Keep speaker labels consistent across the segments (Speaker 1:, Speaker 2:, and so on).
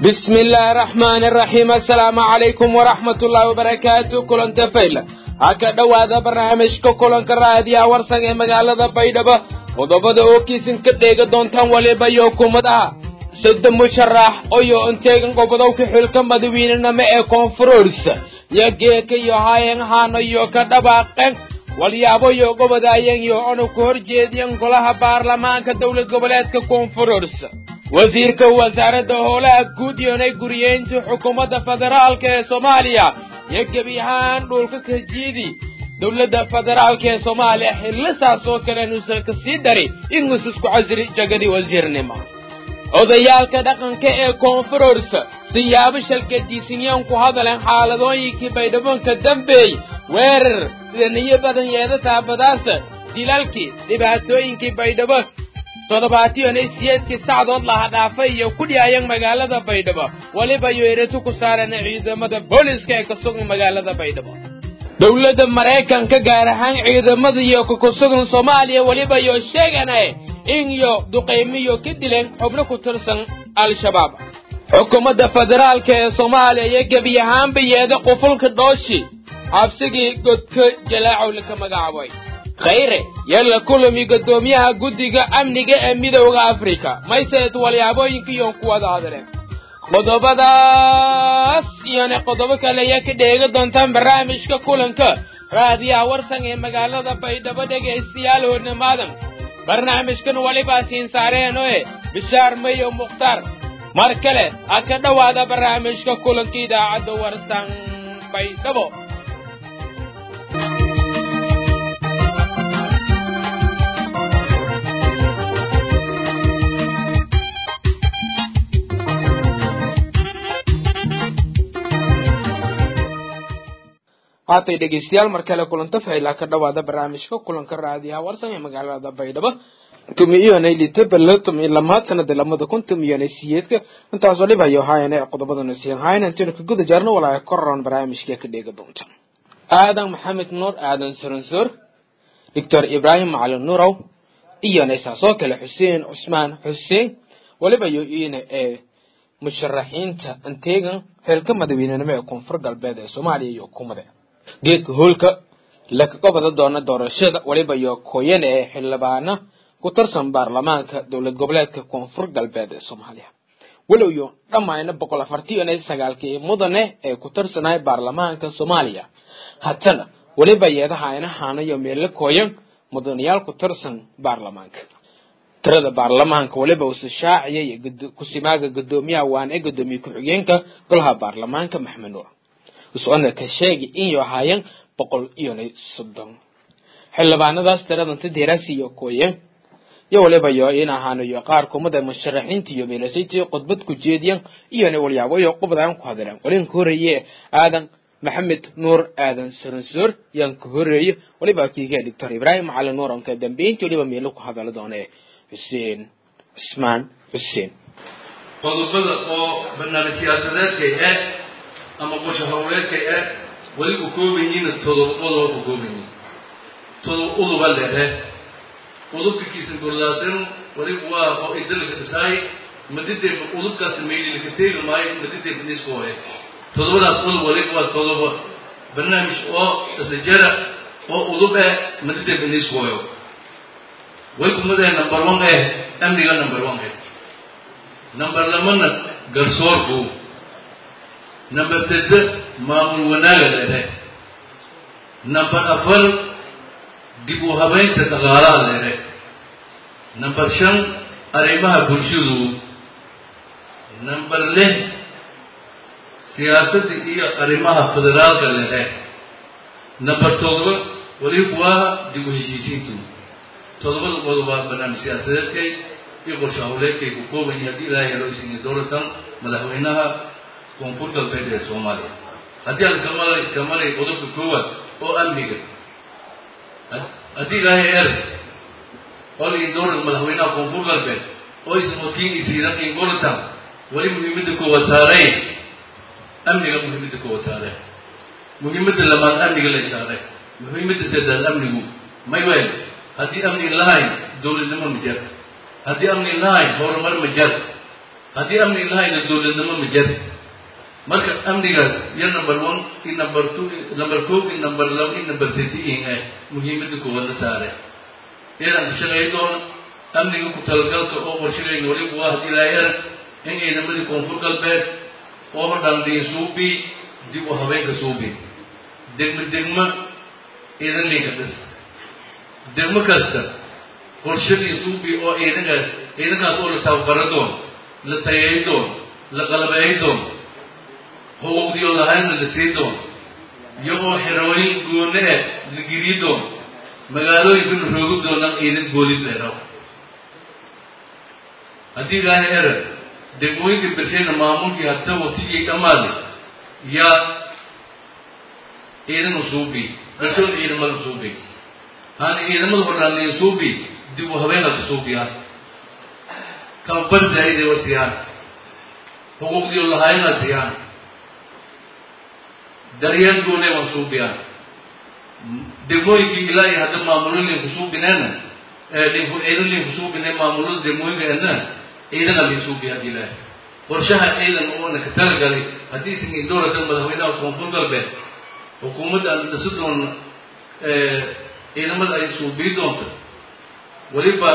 Speaker 1: bismi illaahi araxmaani araxiim assalaamu calaykum waraxmat ullaahi wabarakaatu kulanta fayla ha ka dhowaada barnaamijka kulanka raadiyaha warsan ee magaalada baydhabo qodobada oo kiisan ka dheega doontaan waliba iyo kumadaha sadde musharax oyo inteegan gobodowka xilka madawiinenimo ee koonfuroors iyo geeka iyo hayen haano iyo ka dhabaaqeen walyaabo iyo gobodaayan iyo onu ku hor jeediyan golaha baarlamaanka dowlad goboleedka koonfuroors wasiirka wasaaradda howlaha guud iyonay guriyeynta xukuumadda federaalka ee soomaaliya iyo gebi ahaan dhulka kajiidi dowladda federaalka ee soomaaliya xillisaas oo kale nuusan ka sii dari inus isku casri jagadii wasiirnimo odayaalka dhaqanka ee koonfurors siyaabo shalkadiisinyan ku hadaleen xaaladooyinkii baydhaboonka dambeey weerar daniyo badan yeeda taabadaasa dilalkii dhibaatooyinkii baydhabo toddobaatiyoonay siyeedkii sacdood laha dhaafay iyo ku dhiyaayan magaalada baydhabo weliba iyo ereto ku saareen ciidamada booliska ee ka sugan magaalada baydhabo dowladda maraykanka gaar ahaan ciidamada iyo kakusugan soomaaliya weliba iyo sheeganae in iyo duqaymiyo ka dileen xubno ku tirsan al-shabaab xukuumadda federaalka ee soomaaliya iyo gebi ahaanba yeeda qufulka dhooshi xabsigii godka jalaacow laka magacaabay khayre yalla kulami guddoomiyaha guddiga amniga ee midowda afrika mayseed walyaabooyinka iyoon ku wada hadleen qodobadaas iyona qodobo kale ayaa ka dheega doontaan barnaamijka kulanka raadiyaha warsan ee magaalada baydhabo dhegaystayaal hornimaadan barnaamijkan walibaa siin saareenoe bishaar mayo mukhtaar mar kale ha ka dhowaada barnaamijka kulanka idaacadda warsan baydhabo haatay dhegeystayaal mar kale kulanta faylaa ka dhawaada barnaamijka kulanka raadiyaha warsan ee magaalada baydhabo tumiiyonay litabala tumi lamaad sanada lamada kun tumiyonay siyeedka intaas waliba ayo haayane qodobadana siin haayana intaynu ka guda jaarno walaa koran barnaamijka ka dheega doonta aadan maxamed nuur aadan suransuur doctor ibraahim macalin nuurow iyonay saasoo kale xuseen cusmaan xuseen waliba iyo iyona ee musharaxiinta anteegan xilka madaweynenimo ee koonfur galbeed ee soomaaliya iyo hukuumada geedka hoolka lakaga wada doona doorashada waliba iyo kooyane ee xildhibaana ku tirsan baarlamaanka dowlad goboleedka koonfur galbeed ee soomaaliya walow iyo dhammayna boqol afartiyan iyo sagaalkii mudane ee ku tirsanay baarlamaanka soomaaliya haddana weliba yeedaha aynahaana iyo meelo kooyan mudanayaal ku tirsan baarlamaanka tirada baarlamaanka waliba uuse shaaciyay kusimaaga guddoomiyaha waan ee guddoomiye ku-xigeenka golaha baarlamaanka maxmed nuur usocona ka sheegay inay ahaayeen boqol iyona soddon xildhibaanadaas tiradanta deeraasi iyo kooyen iyo waliba iyo in ahaano iyo qaar kumada musharaxiinta iyo meelasaytii khudbad ku jeediyan iyona walyaabo iyo qubadaan ku hadileen walin ka horeeye aadan maxamed nuur aadan saransoor yaan ka horeeye waliba kiiga doctor ibraahim macalin nuur onka dambeyntii waliba meelo ku hadala doone xuseen cismaan xuseen
Speaker 2: qodobada oo barnaamij siyaasadeedkay ah ama qosho hawleedkay ah weli u kooban yihiin todoba qodoba u kooban yihiin todoba uduba lehe udubkakiisa gordaasan weli waa oo idalka dhisaay madidee udubkaas maydilka teegi maayo madidee biniskoohe todobadaas udub weli waa todoba barnaamij oo isajara oo udub eh madidee biniskooyo way kumadee number one eh amniga number one eh number lamana garsoorku number sadde maamul wanaaga lehe number afar dib u habeynta dhaqaalaha lehe number shan arrimaha bulshadu number lix siyaasadda iyo arrimaha federaalka lehe number todoba weli kuwaa dib u heshiisiintu todobada qodobaa barnaamij siyaasadeedkay iyo qorsho hawleedkay ku kooban yahay haddii ilaahay loo isiiyo dowlatan madaxweynaha koonfur galbeed ee soomaaliya haddii aan kamala kamalay qodobka koowaad oo amniga haddii ilaahay er ol indooran madaxweynaha koonfur galbeed oo ismokiin isiidan ingoratan weli muhiimadda koowaad saarey amniga muhiimadda koowaad saare muhiimadda lamaad amniga la saare muhiimadda saddeed amnigu may weel haddii amni lahayn dowladnimo ma jar haddii amni lahayn horumar ma jar haddii amni lahayna dowladnimo ma jari marka amnigaas iyo number one iyo number two number kow iyo number laba iyo number sediin eh muhiimadda koowaad la saare inaan ka shaqeey doono amniga ku talagalka oo qorshagayna weliba waa haddii ilaahay arag in ciidamadii koonfur galbeed oo hodhandhiin suubi dib u habeenka suubi degmo degmo ciidan linka dhis degmo kasta qorshadii suubi oo ciidankaas ciidankaas oo la tababaro doono la tayeey doono la qalabeey doono xuquuqdiyo lahaynna la sii doono iyagoo xerooyin goone eh la geliyi doono magaalooyinka la roogi doonaan ciidan booliis ay rabo haddii ilaahay erag degmooyinka bershayna maamulkii hadda watiyay dhammaaday yaa ciidana suubi bershoon ciidamada suubi haana ciidamada hodhaaniya suubi dib u habeenaka suubiyaan tababar zaa'idee wa siiyaan xuquuqdiyo lahaayna siiyaan daryeel goonee waan suubiyaan degmooyinkii ilaa iyo hadda maamulo linku suubineena linku ciidan linku suubine maamulada degmooyinka edna ciidana lin suubiya haddii ilaahay qorshaha ciidan oona ka talagalay haddii isan indowlada madaxweynaha koonfur galbeed xukuumadda aan dhisi doona ciidamada ay suubiyi doonto weliba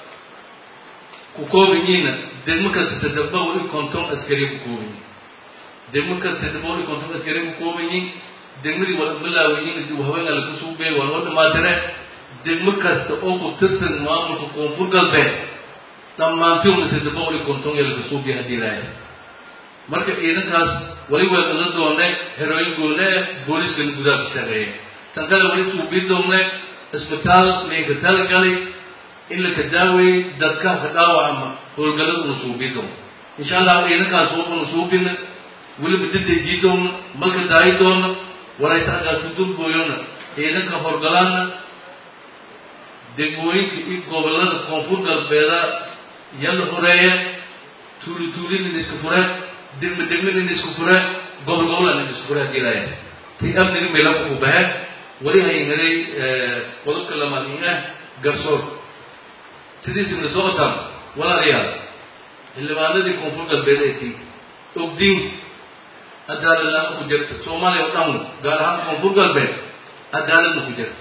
Speaker 2: ku koobanyiina degmo kasta saddex boqol iyo konton askari ku kooban yihin degmo kasta saddex boqol iyo konton askari ku kooban yihin degmadii waa bilaawayiin dib haweenka laga suubey waa loo dhamaatire degmo kasta oo ku tirsan maamulka koonfur galbeed dhammaantiuna saddex boqol iyo konton ee laga suubiya haddii ilaahay marka ciidankaas weli waa dala doone herooyin goone booliiskana gudaha ku shaqeeya tan kale weli suubii doone isbitaal laynka talagalay in la ka daaweeyey dadka ka dhaawacama howlgallada una suubii doono insha allah ciidankaas una suubina weliba dadejii doona malka daayi doona warayse aggaas ku dulbooyona ciidanka horgalaana degmooyinka iyo gobollada koonfur galbeeda yalla horeeya tuuli tuulinin iska fureen degme degminin isku fureen gobol gobolan isku fureen haddii laaya tay amniga meelaka ku baheen weli haynaday qodobka lamaadin ah garsoor sidiisina soo otaan walaalayaal xildhibaanadii koonfur galbeed ee tii ogdiin cadaalad la-aan ku jirta soomaaliya oo dhan gaar ahaan koonfur galbeed cadaaladna ku jirta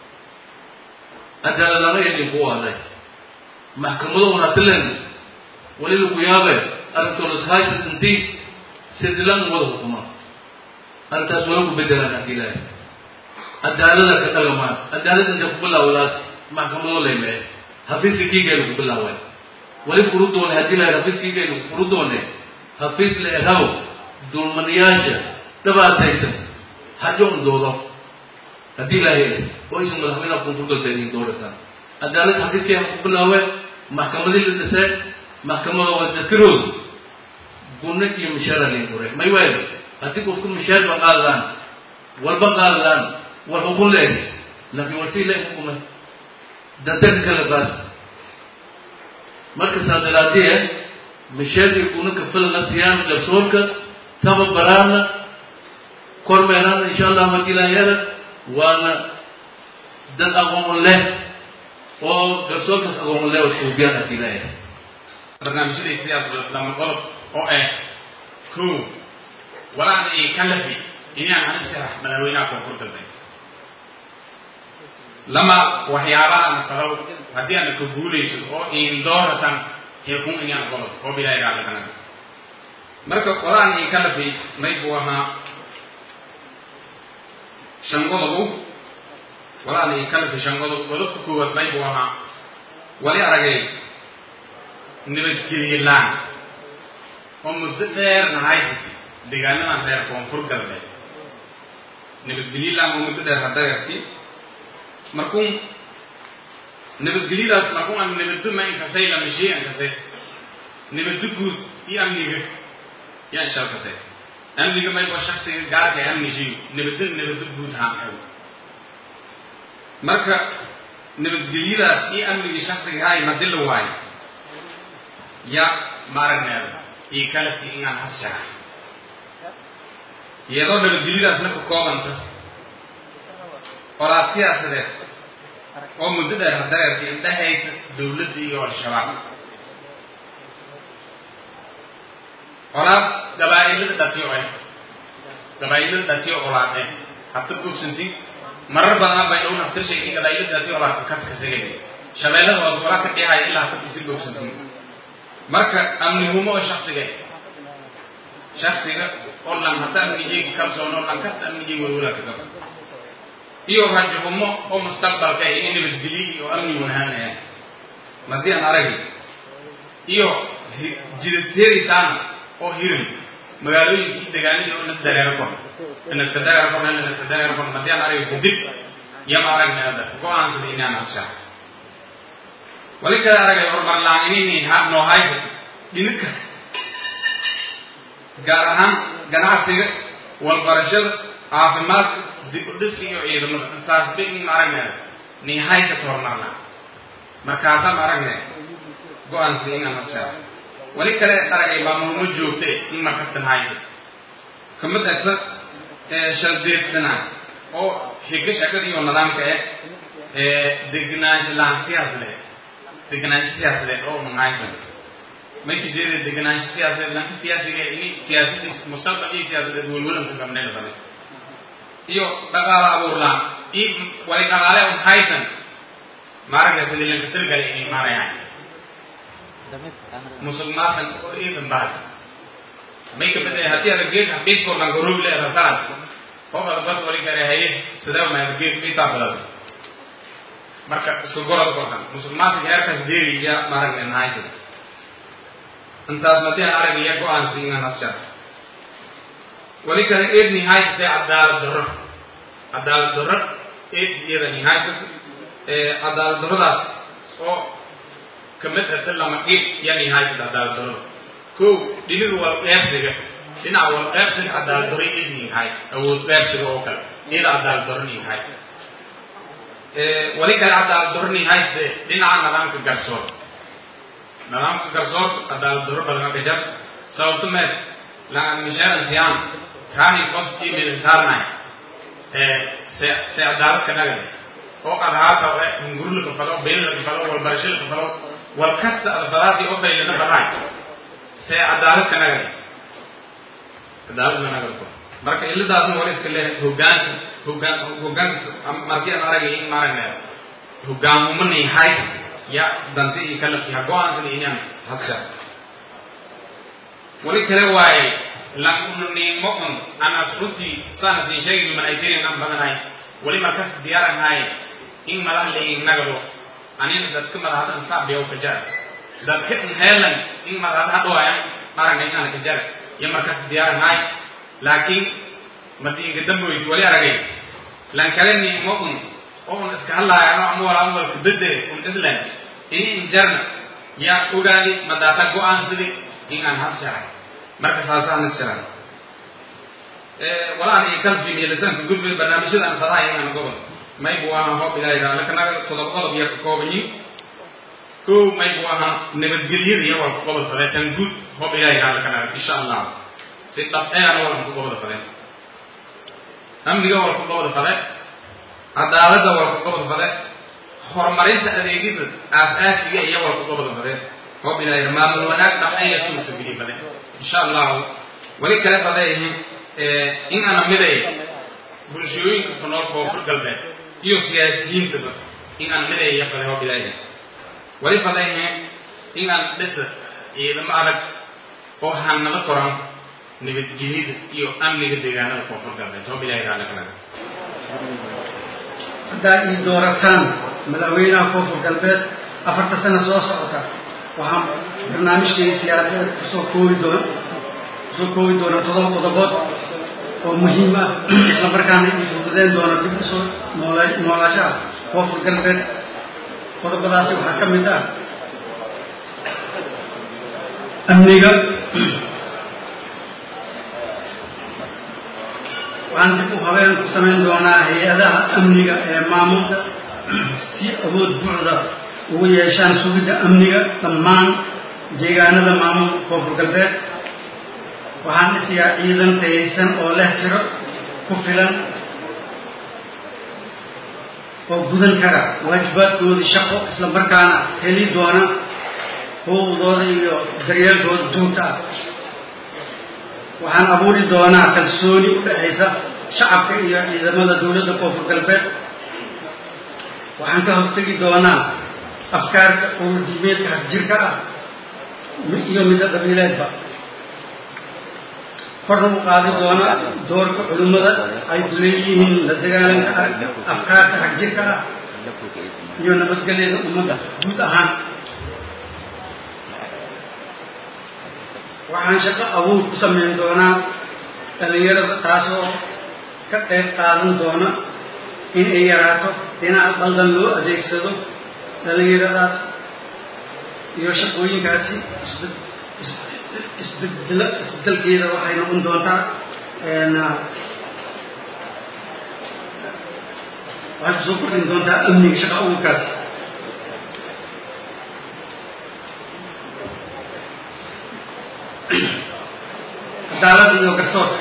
Speaker 2: cadaalad lama idin ku waaday maxkamado wanaatilen weli lagu yaabe arrintoolashaaysa intii sidilan wada hukuma arrintaas wala ku bedelaan haddii ilaahay cadaalada ka dhagamaan cadaalad inta ku bilaawdaas maxkamado laymee hafiiska kiigaynu ku bilaaway weli furu doone haddii ilaahay hafiis kiigaynu furu doone hafiis la eraw dulmanayaasha dhabaataysan hajoon doodo haddii ilaahay oo aysan madaxweynaha koonfur galbeed in doorataan cadaalad xafiiskay ku bilaaween maxkamadii la dhiseen maxkamada waa dadkarooda gunno iyo mishaara layn duray may waayo haddii qofku mishaar ba qaadadaan walba qaadadaan war xukun la eg laakiin war sii la eg xukumay dantanka kale qaas marka saa daraadee mishaarkii gunno kafalana siiyaan garsoorka tababaraana kormeeraana insha allahu haddii ilaahayada waana dad aqoon leh oo garsoorkaas aqoon leh oo suubiyaan haddii ilaahayada
Speaker 3: barnaamijyadii siyaasadeed lama qodob oo ah kow walaana ii ka lafi inaan hana sharax madaxweynaha koonfur galbeed lama waxyaabaha masalow haddii aana ka guulayso oo iin dooratan heekun inaan qodob oo bilaahi raallikanaga marka walaana ii ka lafi may buu ahaa shan qodobu walaana ii ka lafi shan qodob qodobka koowaad may buu ahaa wali aragay nabadgelye laan oo muddo dheerna haysatay deegaanadan reer koonfur galbeed nabadgelye laan oo muddo dheer hadareerti markuun nabadgelyadaas markuun aan nabaddo ma inkasay lamashii inkasay nabaddo guud iyo amniga yaa inshalkasay amniga mayba shaksiga gaarka ee amnishiyo nabaddo nabaddo guud haan xew marka nabadgelyadaas iyo amnigii shaksiga hay madila waayo ya maaragneeda iyo kalafki inaan hashaha iyadoo nabadgelyadaasna ka koobanta qoraad siyaasadeed oo muddo dheer hadareerka indhahaysa dawladda iyo al-shabaab colaad gabaa'ilada dhatiyo eh gabaa'ilada dhatiyo colaad eh hata bogsantin marar badan bay dhow naftir sheegay gabaa'ilada dhatiyo colaad ka kasagay shabeellada hoos walaa ka dhihaya ilaa hata isi bogsantin marka amnihumo oo shaksiga shaksiga oo lan hata amnigeyga kalsoon oo lan kasta amnigeyga walwala ka gaba iyo rajahumo oo mustaqbalka ah in nabadgelyo iyo amni wanahanaya madii aan aragay iyo jidadteeritaan oo hirin magaalooyinkii degaanadii oo nas dareero kon naska dareero kon naska dareero kon madii aan aragay kadib yama aragnay hadda go-aansada inaan ashaa wali kale aragay horumar la-aan inay noo haysato dhinac kasta gaar ahaan ganacsiga walbarashada caafimaadka dib u dhiska iyo ciidamada intaasba in ma aragnay nii haysato horumar la-aan markaasaan aragnay go-aansada inaan ashaa wali kale aragay maamulmo joogte in markastan haysato kamid agta shaldeedsanaa oo xiga shaqada iyo nidaamka eh degenaansho laan siyaasle degenaansho siyaasadeed oo un haysan markii jeeda degenaansho siyaasadeed lanka siyaasiga ini siyaasadiis mustaqbal iyo siyaasadeed welwelanka gabnayla badan iyo dhaqaala abuurlaan iyo wali dhaqaale un haysan maaragta sidii lanka tilgale inay maarayaan musuq maasan oo iidan baas may kamid ah haddii ada geed xaqiiskoo dhan garoobi le rasaan qofada bad wali kare haye sidee ma geed intaa badas marka isku gorod oo dhan musuq maasuq heerkaas deeri ya maaragna nahaysa intaas madii aan aragaya go-aansi inaan hashaa wali kale eed nihaysatay cadaalad darro cadaalad darro eed iyada nihaysata cadaalad darradaas oo kamid ata lama dhib ya nihaysata cadaalad darrada kow dhinidu waa qeybsiga dhinaca waa qeybsiga cadaalad darro eed nihay awood qeybsiga oo kale iyada cadaalad darro nihay wali kale cadaalad darro nihayste dhinaca nidaamka garsoor nidaamka garsoor cadaalad darro badan ka jar sababto meed laan misharan siyaan kaani qoskii midin saarnay se se cadaalad ka dhagay oo adhaata oo hungurla ka falo beella ka falo walbarasho ka falo wal kasta adfadaasi oo faylana baday se cadaalad ka dhagay cadaalad ma nagal ko marka iladaasna wali iska leeyahay hogaanka hogaan hogaanka markii aan aragay in maaragna hogaamumani hays ya danti iyo kalafki ha go-aansada inaan hasha wali kale waaye lanunimo un anas runtii saana siin sheegi man ay tirin an badanahay wali markas diyaaran haaye in madax leeyin nagado anina dadka madaxda an saabiyaw ka jara dadka in heelan in madaxda hadhooyan aragna inaan ka jara iyo markas diyaaran haaye laakiin madiinka damboys wali aragay lan kale nimo un oo un iska hadlaaya ano ama wala ama walka bedele un islan ini injarna yaa ogaadi madaasa go-aansadi in aan hashahay marka saasaan isharay walaan iyo kalfi meelisanka gudbay barnaamijyada aan fadahay inaan gobol maybu ahaa hoob ilaahay raale kanaga todoba qodob iyo ka koobanyi kow maybu ahaa nabadgelyada iyo waa ku gobol fadee tan guud hoob ilaahay raale kanaga insha allah si dhab eana walan ku gobol fadee amniga waa ku gobol fade cadaaladda waa ku gobol fade horumarinta adeegyada aas-aasiga iyo waa ku gobol fade hoob ilaahay maamul wanaag dhaxeeya suurtageliy fade insha allahu weli kale fadeeyihin in ana miday bulshooyinka ku nool koonfur galbeed iyo siyaasiyiintaba in aan midaya fade hoob ilaahay weli fadeeyihin in aan dhisa ciidamo adag oo hanala koran nabadgelyada iyo amniga deegaanada koonfur galbeed hoob ilaahay raali kalaga
Speaker 4: haddaa ii doorataan madaxweynaha koonfur galbeed afarta sano soo socota waxaan barnaamijkayga siyaasadeed kusoo koobi doona kusoo koobi doona todoba qodobood oo muhiim ah isla markaana ii fududeyn doona dib usoo noola noolaashaha koonfur galbeed qodobadaasi waxaa ka mid ah amniga waxaan dib u habeen ku samayn doonaa hay-adaha amniga ee maamulka si awood buucda ugu yeeshaan sugidda amniga dhammaan deegaanada maamulka koonfur galbeed waxaan dhisiyaa ciidan tayaysan oo leh tiro ku filan oo gudan kara waajibaadkoodii shaqo isla markaana heli doona xuquuqdooda iyo daryeelkooda duunta ah waxaan abuuri doonaa kalsooni u dhexaysa shacabka iyo ciidamada dowladda koonfur galbeed waxaan ka hortegi doonaa afkaarka ururdiimeedka hasjirka ah iyo midda qabiileedba korna u qaadi doona doorka culimmada ay ku leeyihiin la dagaalanka afkaarka hagjirka ah iyo nabadgelyada ummadda guud ahaan waxaan shaqo abuur ku samayn doonaa dhallinyarada taasoo ka qayb qaadan doona in ay yaraato dhinaca baldan loo adeegsado dhallinyaradaas iyo shaqooyinkaasi isbedel isbedelkeeda waxay noqon doontaa waxay kusoo kordhin doontaa amniga shaqa abuurkaas cadaalada iyo garsoorka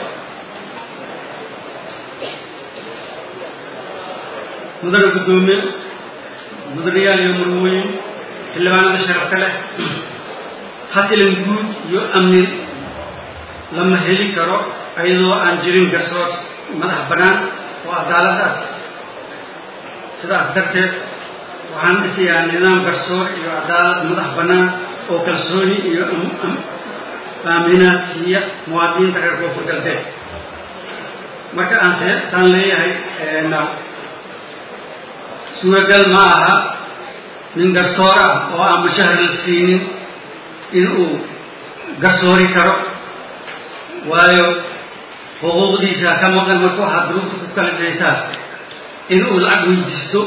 Speaker 4: mudane guddoomiye mudanayaal iyo marwooyin xildhibaanada sharafka leh hasilan guud iyo amni lama heli karo iyadoo aan jirin garsoor madax bannaan oo cadaaladaas sidaas darteed waxaan dhisayaa nidaam garsoor iyo cadaalad madax bannaan oo kalsooni iyo aaminaad siiya muwaadiniinta reer koonfur galbeed marka aan saan leeyahay suuragal ma aha nin garsoor ah oo aan mushahar la siinin inuu garsoori karo waayo xuquuqdiisa ka maqan marka waxaad duruufta ku kala dhaysaa inuu lacag weydiisto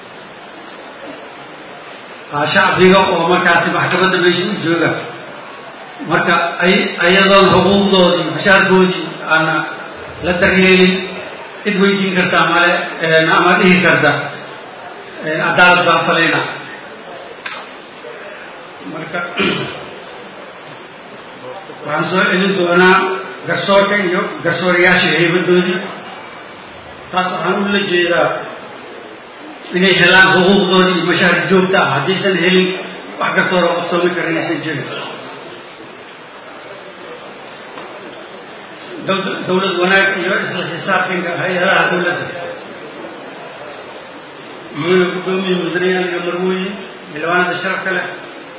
Speaker 4: shacbiga oo markaasi maxkamadda meesha u jooga marka ay ayadoon xuquuqdoodii bashaarkoodii aana la daryeelin cid weydiin kartaa male ama dhihi karta cadaalad baan falayna marka waxaan soo celin doonaa garsoorka iyo garsoorayaasha haybadoodii taas waxaan ula jeedaa inay helaan xuquuqdoodii iyo mashaar joogta ah haddaysan helin wax garsoora qabsoomi kara inaysan jirin dowlad wanaag iyo isla xisaabtanka hay-adaha dowladda mudane guddoomiye mudanayaal iyo marwooyin xildhibaanada sharafka leh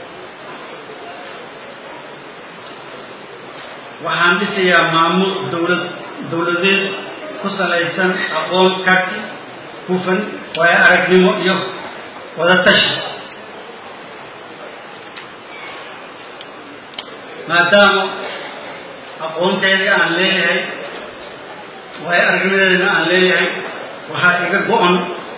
Speaker 4: waxaan dhisayaa maamul dowlad dowladeed ku salaysan aqoon karti hufan waayo aragnimo iyo wadatashi maadaama aqoonteedii aan leeyahay waayo aragnimadeedina aan leeyahay waxaa iga go-an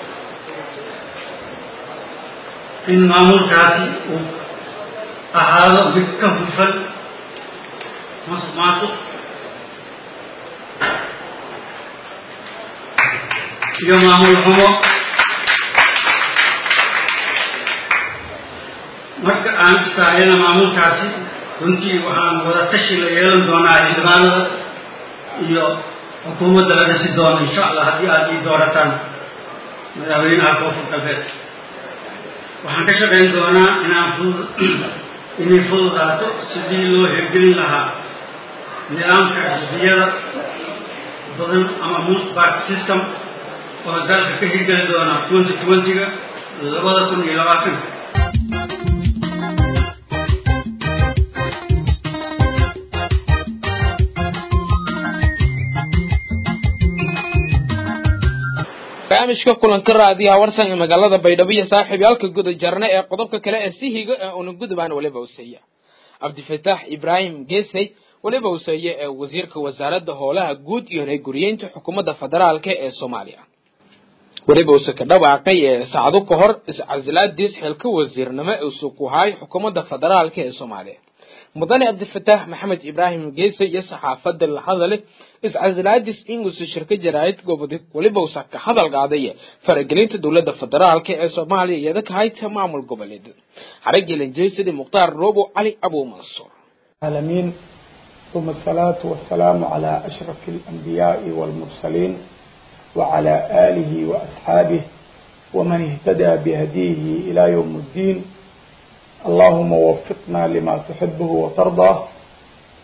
Speaker 4: in maamulkaasi uu ahaado mid ka hufan masuq maasuq iyo maamul xumo marka aan isaayana maamulkaasi runtii waxaan wada tashi la yeelan doonaa xildhibaanada iyo xukuumadda la dhisi doono insha allah haddii aada ii doorataan madaxweynaha koonfur galbeed waxaan ka shaqayn doonaa inaan fudud inay fududaato sidii loo hirgelin lahaa nidaamka xisbiyada badan ama multi party system oo dalka ka hirgeli doona twenty twenty-ga labada kun iyo labaatanka
Speaker 1: barnaamijka kulanka raadiyaha warsan ee magaalada baydhabo iyo saaxiibyaalka guda jarne ee qodobka kale ee si higa ee una gudubaan weliba useeya cabdifataax ibraahim geesey weliba useeye ee wasiirka wasaaradda howlaha guud iyo reeguriyeynta xukuumadda federaalka ee soomaaliya weliba use ka dhawaaqay ee saacado ka hor iscasilaadiis xilka wasiirnimo use ku haay xukuumadda federaalka ee soomaaliya mudane cabdifataax maxamed ibraahim geese iyo saxaafadda la hadale iscasilaadis inguuse shirka jaraa'id gobodig weliba usa ka hadal qaadaya faragelinta dowladda federaalka ee soomaaliya iyada ka hayta maamul goboleed xaragelan jeesidi mukhtaar roobo cali abu mansuur
Speaker 5: العالمين ثم الصلاة والسلام على أشرف الأنبياء والمرسلين وعلى آله وأصحابه ومن اهتدى بهديه إلى يوم الدين اللهم وفقنا لما تحبه وترضاه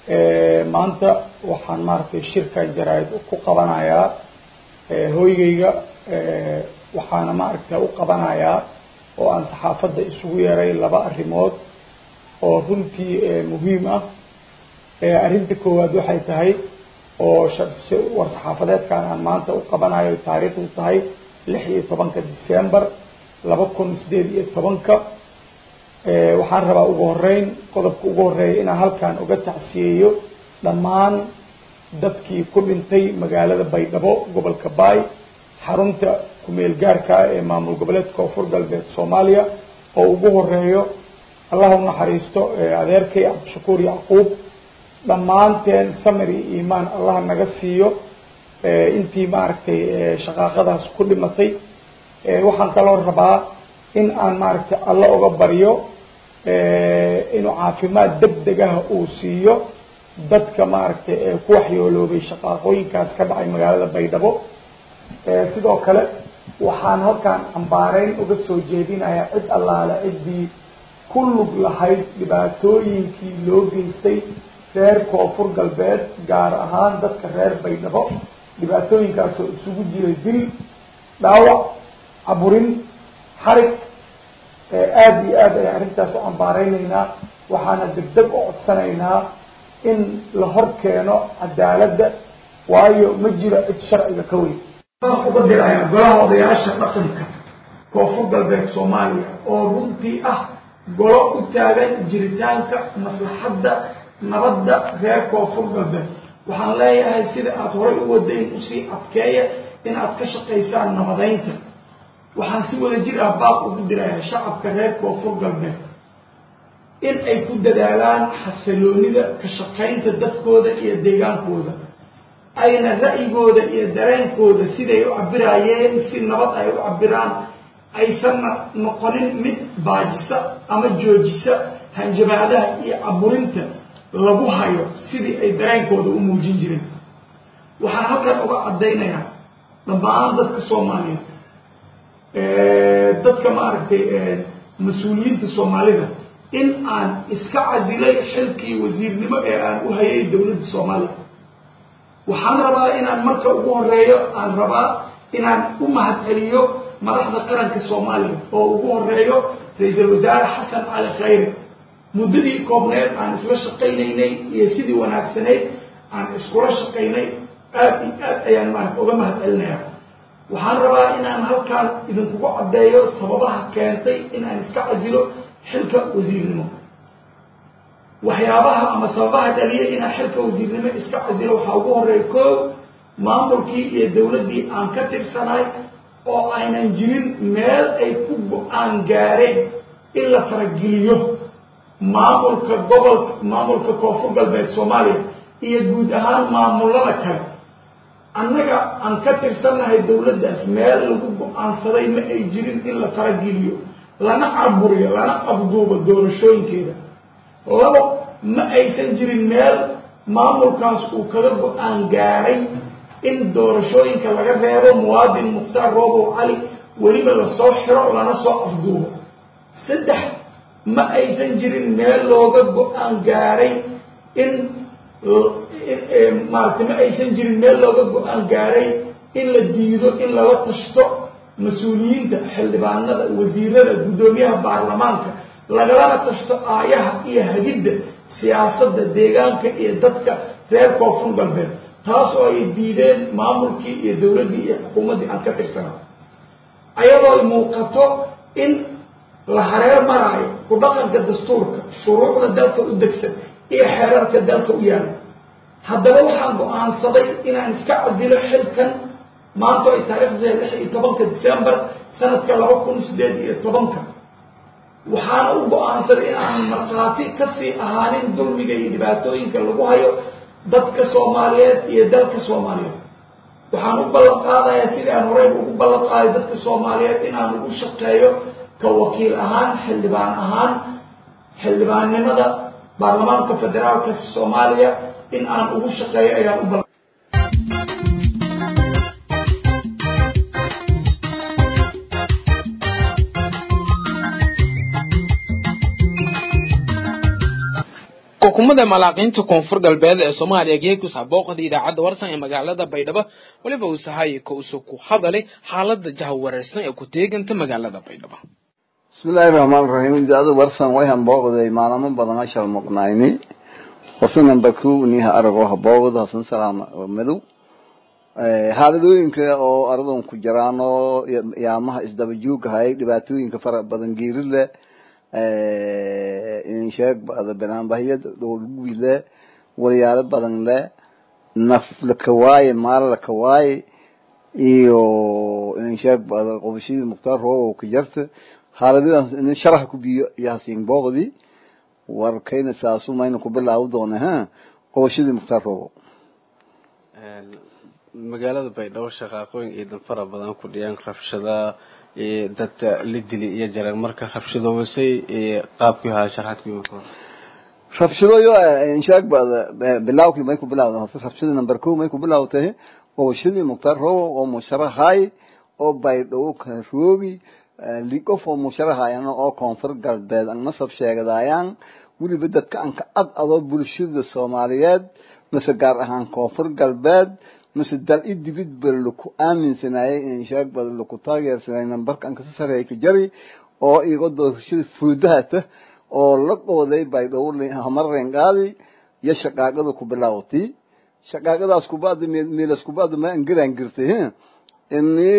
Speaker 5: maanta waxaan maaragtay shirka jaraa'id ku qabanayaa hooygayga waxaana maaragta u qabanayaa oo aan saxaafadda isugu yeeray laba arrimood oo runtii muhiim ah arrinta koowaad waxay tahay oo war saxaafadeedkan aan maanta u qabanayo taariikhdu tahay lix iyo tobanka december laba kun sideed iyo tobanka waxaan rabaa ugu horeyn qodobka ugu horeeya inaan halkan uga tacsiyeeyo dhammaan dadkii ku dhintay magaalada baydhabo gobolka baay xarunta kumeel gaarka ee maamul goboleedka koonfur galbeed soomaaliya oo ugu horeeyo allah u naxariisto adeerkay cabdishakuur yacquub dhammaanteen samir iyo iimaan allah naga siiyo intii maaragtay shaqaaqadaas ku dhimatay waxaan kaloo rabaa in aan maaragtay alla uga baryo inuu caafimaad deg deg ah uu siiyo dadka maaragtay ee ku waxyooloobay shaqaaqooyinkaas ka dhacay magaalada baydhabo sidoo kale waxaan halkaan cambaareyn uga soo jeedinayaa cid allaale ciddii ku lug lahayd dhibaatooyinkii loo geystay reer koonfur galbeed gaar ahaan dadka reer baydhabo dhibaatooyinkaasoo isugu jiray dil dhaawac caburin xarig aada iyo aad ayaan arrintaas u cambaareynayna waxaana degdeg u codsanaynaa in la hor keeno cadaaladda waayo ma jiro cid sharciga ka weyn uga diraya golaha odayaasha dhaqanka koonfur galbeed soomaaliya oo runtii ah golo u taagan jiritaanka maslaxadda nabadda reer koonfur galbeed waxaan leeyahay sida aada horay u wadayn usii adkeeya in aad ka shaqaysaan nabadeynta waxaan si wada jir ah baaq ugu dirayaa shacabka reer koonfur galbeed in ay ku dadaalaan xasiloonida ka shaqaynta dadkooda iyo deegaankooda ayna ra'yigooda iyo dareenkooda siday u cabiraayeen si nabad ay u cabiraan aysanna noqonin mid baajisa ama joojisa hanjabaadaha iyo caburinta lagu hayo sidii ay dareenkooda u muujin jireen waxaan halkan uga caddaynayaa dhammaan dadka soomaaliyeed dadka maaragtay mas-uuliyiinta soomaalida in aan iska casilay xilkii wasiirnimo ee aan u hayay dowladda soomaaliya waxaan rabaa inaan marka ugu horeeyo aan rabaa inaan u mahadceliyo madaxda qaranka soomaaliya oo ugu horeeyo ra-iisul wasaare xasan cali khayre muddadii koobneed aan isla shaqaynaynay iyo sidii wanaagsanayd aan iskula shaqaynay aada iyo aad ayaan maarata uga mahadcelinaya waxaan rabaa inaan halkaan idinkugu caddeeyo sababaha keentay in aan iska casilo xilka wasiirnimo waxyaabaha ama sababaha dhaliyay inaan xilka wasiirnimo iska casilo waxaa ugu horeeya koow maamulkii iyo dowladdii aan ka tirsanaay oo aynan jirin meel ay ku go-aan gaareen in la farageliyo maamulka gobolka maamulka koonfur galbeed soomaaliya iyo guud ahaan maamullada kale annaga aan ka tirsannahay dowladdaas meel lagu go-aansaday ma ay jirin in la farageliyo lana caburiyo lana afduubo doorashooyinkeeda labo ma aysan jirin meel maamulkaas uu kaga go-aan gaaray in doorashooyinka laga reebo muwaadin mukhtaar roobow cali weliba lasoo xiro lana soo afduubo saddex ma aysan jirin meel looga go-aan gaaray in maaragtay ma aysan jirin meel looga go-aan gaaray in la diido in lala tashto mas-uuliyiinta xildhibaanada wasiirada guddoomiyaha baarlamaanka lagalana tashto aayaha iyo hagidda siyaasadda deegaanka iyo dadka reer koonfur galbeed taas oo ay diideen maamulkii iyo dowladdii iyo xukuumaddii aan ka tirsana ayadoo ay muuqato in la hareer maraayo ku dhaqanka dastuurka shuruucda dalka u degsan iyo xeerarka dalka u yaala haddaba waxaan go-aansaday inaan iska casilo xilkan maanta ay taariikhdeeda lix iyo tobanka december sanadka laba kun sideed iyo tobanka waxaana u go-aansaday in aan markhaati kasii ahaanin dulmiga iyo dhibaatooyinka lagu hayo dadka soomaaliyeed iyo dalka soomaaliyeed waxaan u ballan qaadayaa sidii aan horeyba ugu ballan qaaday dadka soomaaliyeed inaan ugu shaqeeyo ka wakiil ahaan xildhibaan ahaan xildhibaannimada baarlamaanka federaalka soomaaliya in aan ugu shaqeeyo ayaan u ballan
Speaker 1: xukuumadda malaaqiinta koonfur galbeed ee soomaaliya geegus habooqda idaacadda warsan ee magaalada baydhabo weliba uu sahay ka usu ku hadalay xaalada jahawareersan ee ku teeganta magaalada baydhabo
Speaker 6: bismillaahi raxmaan raxiim idaacada warsan way hambooqday maalamo badan ashal muqnayni horta baku niha arago habooqda hasan salaam madow xaaladooyinka oo aradan ku jiraan oo yaamaha isdaba jooghay dhibaatooyinka fara badan geeri leh insheeg bada banaanbahiyad dhowlguwi leh walyaalo badan leh naf lakawaaye maal lakawaaye iyo insheeg bada qobashadii mukhtaar roobo ka jarta xaaladadas in sharax ku biyo iyo hasiin booqdi warkayna saasu mayna ku bilaawi doona ha qobashadii mukhtaar roobo
Speaker 7: magaalada baydhabo shaqaaqooyin iyo dan fara badan ku dhiyaan rabshada dadka la dili iyo jareen marka rabshadoobasay qaabkii ahaa sharaxadkii marka
Speaker 6: rabshadooyo inshaag bada bilaawkii may ku bilaawda horta rabshadii number ko may ku bilaawtay qobashadii mukhtaar roobo oo musharaxay oo baydhabo ka roobi liqof oo musharaxayan oo koonfur galbeed an nasab sheegadaayaan weliba dadka aan ka ad ado bulshada soomaaliyeed mase gaar ahaan koonfur galbeed mase dal i dibid ba laku aaminsanayay inshaag ba laku taageersanay nambarka an kasa sareeya ka jari oo igo doorashada fuudahata oo la qooday baydhabo hamareen qaadi iyo shaqaaqada ku bilaawati shaqaaqadaas kubacdi meelas kubacdi ma angiraan girtay ini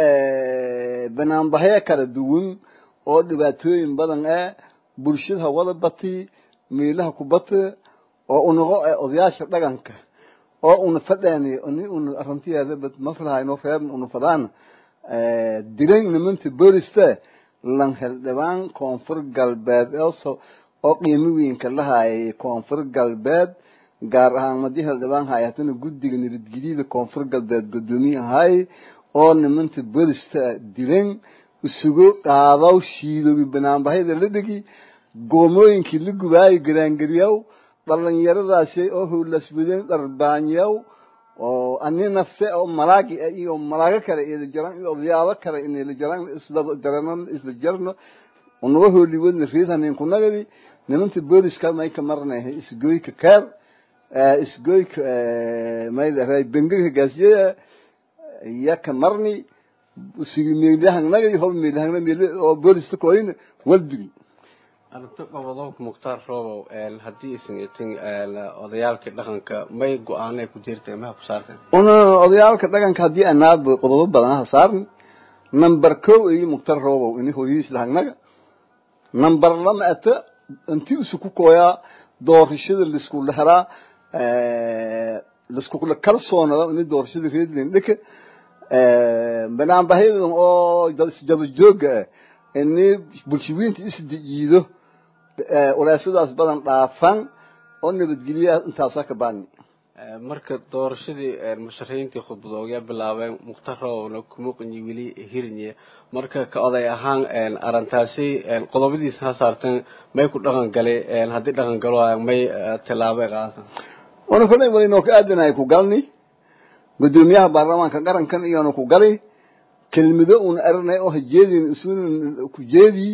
Speaker 6: banaanbahyo kala duwan oo dhibaatooyin badan eh bulshada wada bati meelaha ku bata oo unago odayaasha dhaqanka oo una fadhaani ni una arrintiyeeda bad maslahayno reer una fadaan diran nimanta boolista lan heldhibaan koonfur galbeed oo qiimo weynka lahaayay koonfur galbeed gaar ahaan madii heldhibaan hayatana guddiga nabadgelyada koonfur galbeed guddoomiye ahay oo nimanta boolista diran isugu qaadaw shiidowi banaanbahyada la dhigi goomooyinkii la gubaayo garaangariyaw dhalinyaradaasi oo howlaswadeen dharbaanyaw oo ani nafse oo malaagi iyo malaago kale ila jaran iyo odayaalo kale inayla jaran isla jarano isla jarno unaga hooliwadna riidhanin kunagadi nimanta booliska may ka marnay isgoyka keer isgoyka maylahay bengaga gaasiyada iya ka marni sigi meelahangnaga hob meelahangna meel oo boolista kooyna walbigi
Speaker 7: arrinta gobodoonka mukhtaar roobow haddii isan itin odayaalkii dhaqanka may go-aanay ku jirtay maha ku saarteen
Speaker 6: una odayaalka dhaqanka haddii anaaba qodobo badan ha saarni number ko iyo mukhtaar roobow ini hooyadiis lahagnaga number lama ata inti isu ku kooyaa doorashada laisku leheraa laiskula kalsoonada ini doorashada reedland dhika banaanbahyadan oo isjaba jooga ah ini bulshawiinta isdijiido uleesadaas badan dhaafan oo nabadgelya intaasaa ka baani
Speaker 7: marka doorashadii musharaxiintii khudbadoogaa bilaabeen mukhtaar roobowna kuma qanyi weli hirinye marka ka oday ahaan arrintaasi qodobadiisa ha saarteen may ku dhaqan galay haddii dhaqan galo may tilaabo qaatan
Speaker 6: wana kolay walinoo ka aadanahay ku galni guddoomiyaha baarlamaanka qarankan iyoona ku gali kelmado una arinay oo hajeedin isuna ku jeedi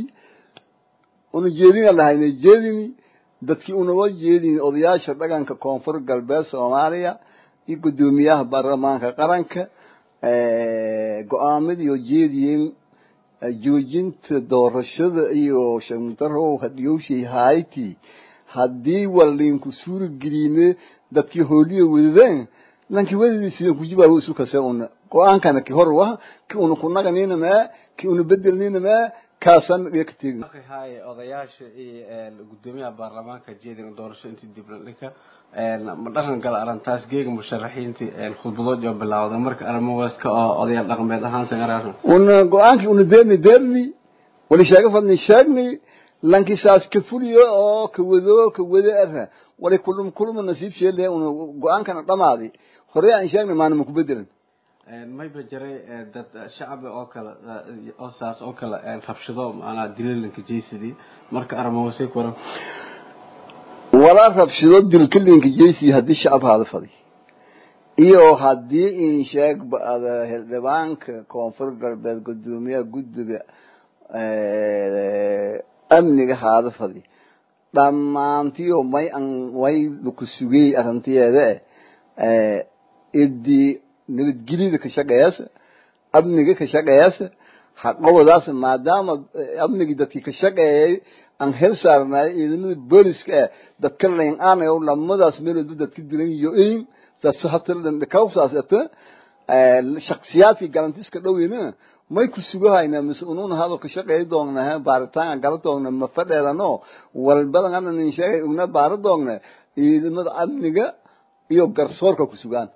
Speaker 6: una jeedina lahayna jeedini dadkii unaba jeedin odayaasha dhaqanka koonfur galbeed soomaaliya iyo guddoomiyaha baarlamaanka qaranka go-aamadii oo jeediyeen joojinta doorashada iyo shamtarow hadiyowshay hayti haddii walinku suura geliyne dadkii hooliya wadadeen lankii wadadiisidan kujibaawo isu kase una go-aankana ki hor wah ki una kunaganina maa ki una bedelnina maa kaasan iyo ka tegin
Speaker 7: haye odayaasha iyo guddoomiyaha baarlamaanka jeedin doorasho intii dibna dhinka ma dhaqan gala arrintaas geega musharaxiintii khudbadood oo bilaawda marka arrimo weeska oo odayaal dhaqameed ahaan sangaraasan
Speaker 6: una go-aankii una deerni deerni wali sheega fadni sheegni lankii saas ka fuliyo oo ka wado ka wado ara wali kulum kuluma nasiib sheele una go-aankana dhamaadi hore aan sheegna maanama ku bedelan
Speaker 7: mayba jiray dad shacbi oo kale oo saas oo kale rabshado maanaa dililanka jaysadii marka arrimawasay ku waran
Speaker 6: walaa rabshado dilkalinka jaysi haddii shacab haada fadi iyo haddii in sheeg bada xildhibaanka koonfur galbeed guddoomiyaha guddiga amniga haada fadi dhammaantiyo may an way ku sugay arrintiyeeda eh idii nabadgelyada ka shaqeeyasa amniga ka shaqeeyasa haqabadaas maadaama amnigii dadkii ka shaqeeyay aan hel saarnay ciidamada booliska eh dadka layn aanayo lamadaas meelood dadka dilan iyo in saas hatan dhakawsaasata shakhsiyaadkii galantiska dhoweyna may ku sugahaynaa mise unuuna hadal ka shaqeey doonaa baaritaan gala doona ma fadheedano walbadan ana nin sheegay ugna baara doogna ciidamada amniga iyo garsoorka ku sugaan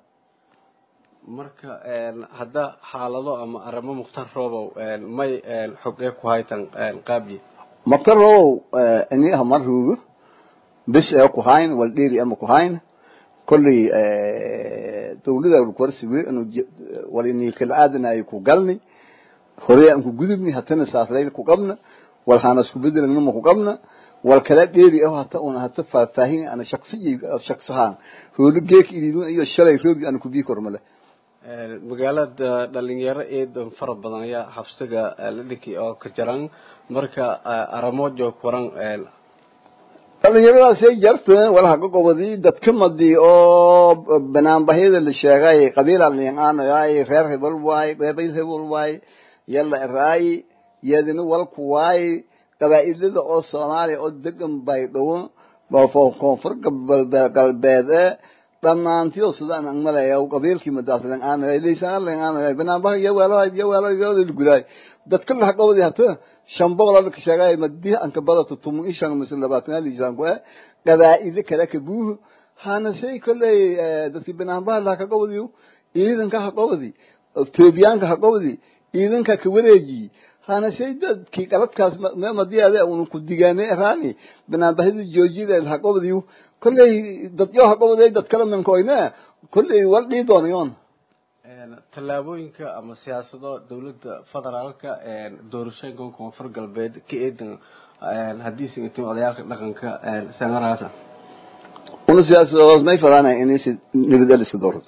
Speaker 7: marka hadda xaalado ama arrimo mukhtar roobow may xogee ku haytan qaabyi
Speaker 6: mukhtar roobow ini hamar ruugo bis ee ku hayn wal dheeri ama ku hayn kolley dawlada warsiwe inuu walini kala aadanayo ku galni hore aan ku gudubni hatana saaslayl ku qabna wal hana isku bedelna ma ku qabna wal kala dheeri ah hata una hata faahfaahin ana shakhsiyi shakhsahan hoolo geek idin iyo shalay roogi aan ku bii kormale
Speaker 7: magaalada dhalinyaro eedan fara badan ayaa xabsiga la dhiki oo ka jaran marka aramojo kuran
Speaker 6: dhalinyaradaasay jarta walaha ka gobodii dadka madii oo banaanbahyada la sheegay qabiila liinaanayay reer hebel waay reebay hebel waay yalla eraay yadina walku waay qabaa'ilada oo soomaaliya oo degan bay dhowo koonfur galbeed ee dhammaantiyo sidaan aan malaya qabiilkii madaaslan aanay leysaan leen aanay banaanbaha iyo weelo iyo weelo iyo gudaay dadka la qabadi hata shan boqol oo ka sheegay madii aan ka badato tumu ishan misal labaatan liisaan ku qabaa'il kale ka buu hana shay kale dadkii banaanbaha la ka qabadiyo ciidanka ha qabadi Etoobiyaanka ha qabadi ciidanka ka wareeji hana shay dadkii qaladkaas ma madiyaade uu ku digaanay raani banaanbahida joojida ha qabadiyo kolley dad yoo ha qabaday dad kala mankoyna kolley wal dhii doonayoon
Speaker 7: tallaabooyinka ama siyaasado dowladda federaalka doorashooyinka koonfur galbeed ka eedan haddii singatiin odayaalka dhaqanka sanaraasa
Speaker 6: una siyaasadood may fadaanay inay si nabad iska doorado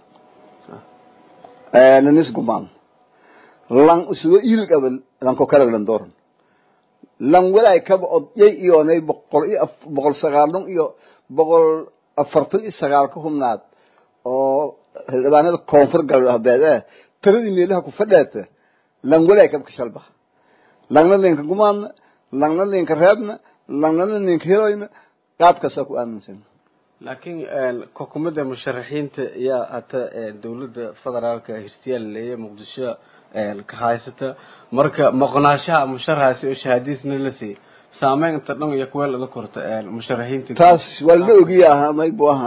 Speaker 6: nanis gumaan lan isugo iil qabal lan ko kala lan dooran lan walaay kaba odyay iyoonay boqol iyo boqol sagaalun iyo boqol afartan iyo sagaal ka hubnaad oo xildhibaanada koonfur galbeed eh tiradii meelaha ku fadheeta lan walaay kaba ka shalba langna linka gumaadna langna linka reebna langna linka heloyna qaabkaasaa ku aaminsan
Speaker 7: laakiin xukuumadda musharaxiinta ayaa hata dowladda federaalka hirtiyaal leeya muqdisho ka haysata marka maqnaanshaha musharaxaasi oo shahaadiisna la siiyey saameynta dhan iyo kuweel laga korta musharaxiinta
Speaker 6: taas waa la ogiya aha may bu aha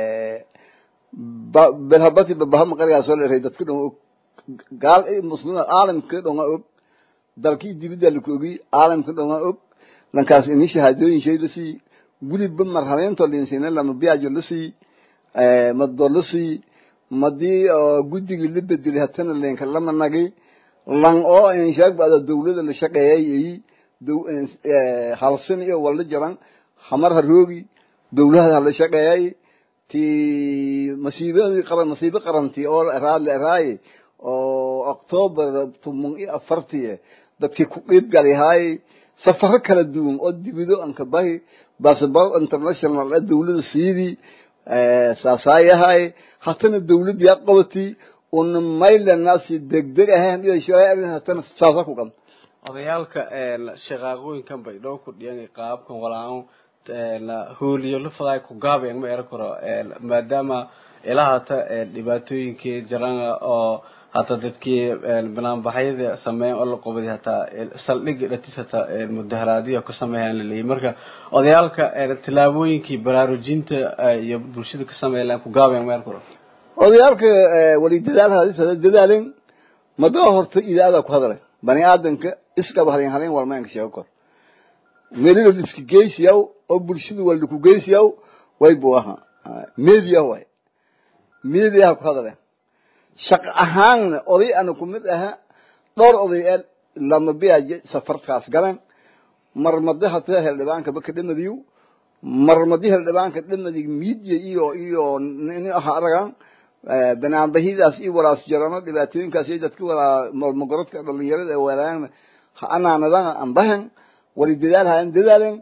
Speaker 6: belhabati babahama qarigaa soo leeray dadka dhan og gaal muslima caalamka dhan waa og dalkii dibidda laku ogiy caalamka dhan waa og lankaas ini shahaadooyin shay la siiyey weliba marhaleentoo linsina lama biajo la siiyey mado la siiyey madii guddigii la bedelay hatana leenka lama nagi lan oo inshaag bada dawlada la shaqeeyay halsin iyo wala jaran hamar haroogi dawlada hala shaqeeyay ti masiibadii qaran masiibo qarantii oo raadle raaye oo october tumun iyo afartii dadkii ku qiib galihaay safaro kala duwan oo dibido aan ka bahi basabal international ee dawlada siidii saasayahay hatana dawlad yaa qabati una maylanaasi degdeg ahayn iyo shareecadii hatana saasa ku qan
Speaker 7: odayaalka shaqaaqooyinkan bay dhow ku dhiyan qaabkan walaan hooliyo la faday ku gaabeen ma eran karo maadaama ilaa hata dhibaatooyinkii jiraan oo hata dadkii banaanbaxyada sameeyan oo la qobaday hataa saldhigi dhatis hataa mudaharaadiyo ka sameeyaan laleeyahy marka odayaalka tallaabooyinkii baraarujinta iyo bulshada ka sameeyaan ku gaabeen ma eran karo
Speaker 6: odayaalka wali dadaal dadaalin madaa horta idaada ku hadalay bani aadanka iskaba halin halin walmaanka sheego kor meelina liska geysiyaw oo bulshada waa laku geysiyaw way buu ahaa media way mediaha ku hadalay shaqo ahaanna oday ana ku mid aha dhowr oday ee lama biyaje safarkaas galan marmadi hata heldhibaankaba ka dhamadiyo marmadi heldhibaanka dhamadi media iyo iyo nin aha aragan banaanbahidaas iyo walaas jarano dhibaatooyinkaas iyo dadka walaa malmagorodka dhalinyarada ee walaan anaanadan ambahan wali dadaal hayan dadaalen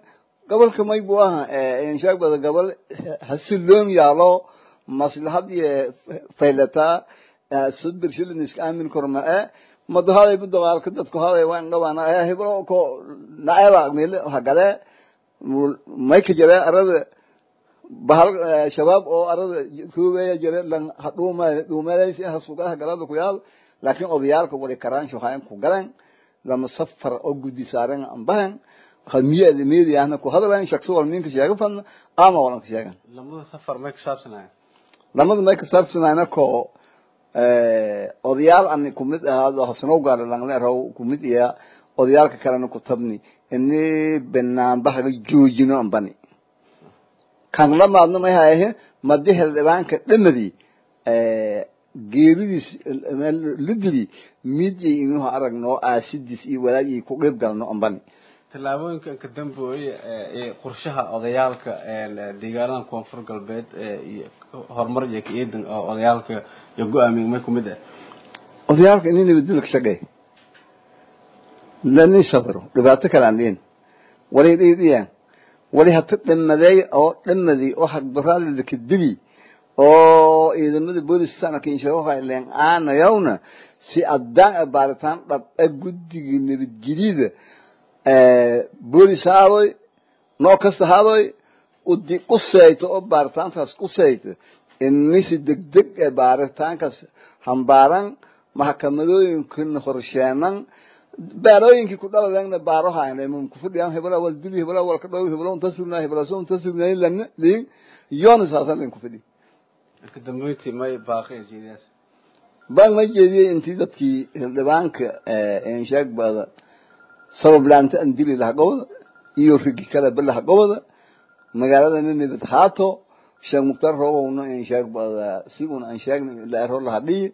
Speaker 6: gobolka may buu aha inshaag bada gobol hasiloon yaalo maslahad iyo faylataa sad bershilin iska aamin korma e madahaday bu dagaalka dadku haday waan dhawaana heblo ko naeba meel hagale may ka jira arada bahal shabaab oo arada kuweya jira lan hadhuuma dhuumelaysi hasugaha galada ku yaal laakiin odayaalka wali karaan shuhayn ku galan lama safar oo guddi saaran ambahan khamiyeed meediyaahna ku hadlaan shaqsi wal minka sheega fan ama walan ka sheegan
Speaker 7: lamada safar may ka saabsanaya
Speaker 6: lamada may ka saabsanayna ko odayaal ani kumid ahaado hasanow gaala langle raw kumid iya odayaalka kalena ku tabni ini banaanbahaga joojino ambani kan lamaadna may hayahe madi xildhibaanka dhamadii geeridiis ludili midyay inuhu aragno aasidiis iyo walaagii ku qeyb galno ambani
Speaker 7: tallaabooyinkan ka dambeoye ee qorshaha odayaalka deegaanada koonfur galbeed iyo horumar iyo ka-eedan oo odayaalka iyo go-aamiya may kumid ah
Speaker 6: odayaalka ini nabadgel ka shaqeey lani sabro dhibaato kale aan dhihin wali dhiidhiyaan wali hata dhamadeey oo dhamadii oo hagbaraalida ka dili oo ciidamada booliska sanadka inshaaqailen aanayawna si addaan baaritaan dhab a guddigii nabadgelyada boolis haadoy noo kasta haadoy udi quseyto oo baaritaantaas quseyto inisi degdeg ee baaritaankaas hambaaran maxkamadooyinkana horsheenan baarooyinkii ku dhaladeenna baarohayn kufadhiyaan hebla wal dili hebla wal ka dhow hebla unta sugnaa hebla so unta sugnaa lana liin yoona saasan lin kufadhi
Speaker 7: ka dambeyntii may baaqi jeediyaas
Speaker 6: baan ma jeediyey intii dadkii xildhibaanka inshaag baada sabab laanta aan dili laha gobada iyo rigi kale balaha gobada magaaladana nabad haato sheekh mukhtaar roobowna inshaag baada si un aan sheegna laero laha dhiyi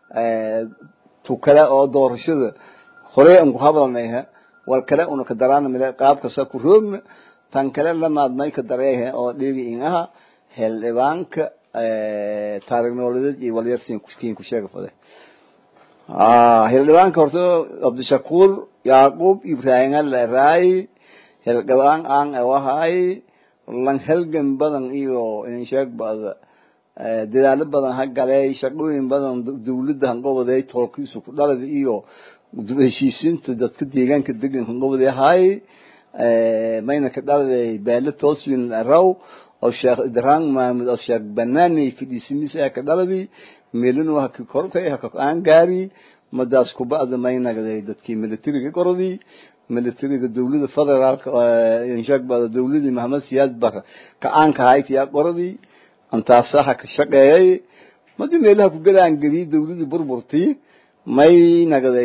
Speaker 6: tu kale oo doorashada horey aan ku hadalnayha wal kale una ka daraana mile qaabkasa ku roogna tan kale lamaad may ka dareehe oo dhigi in aha xildhibaanka taariikh nololeed iyo walyarsiin kiin ku sheega fade xildhibaanka horta cabdishakuur yacquub ibrahim aleraay xildhibaan aan awahay lan helgan badan iyo insheeg bada dadaalo badan ha galay shaqooyin badan dawladda hanqobaday toolkiisu ku dhalada iyo heshiisiinta dadka deegaanka degan hanqobaday ahay mayna ka dhaladay beele tooswin raw oo sheekh idraang maamud oo sheekh banaani fidhiisimis ee ka dhaladi meelinu haka korkay haka aan gaari madaas kubacda maynagday dadkii militariga qoradii militariga dawlada federaalka inshaag bada dawladii maxamed siyaad bar ka aanka hayd yaa qoradii antaasaha ka shaqeeyay madi meelaha ku galaan geliyay dawladii burburtii may nagday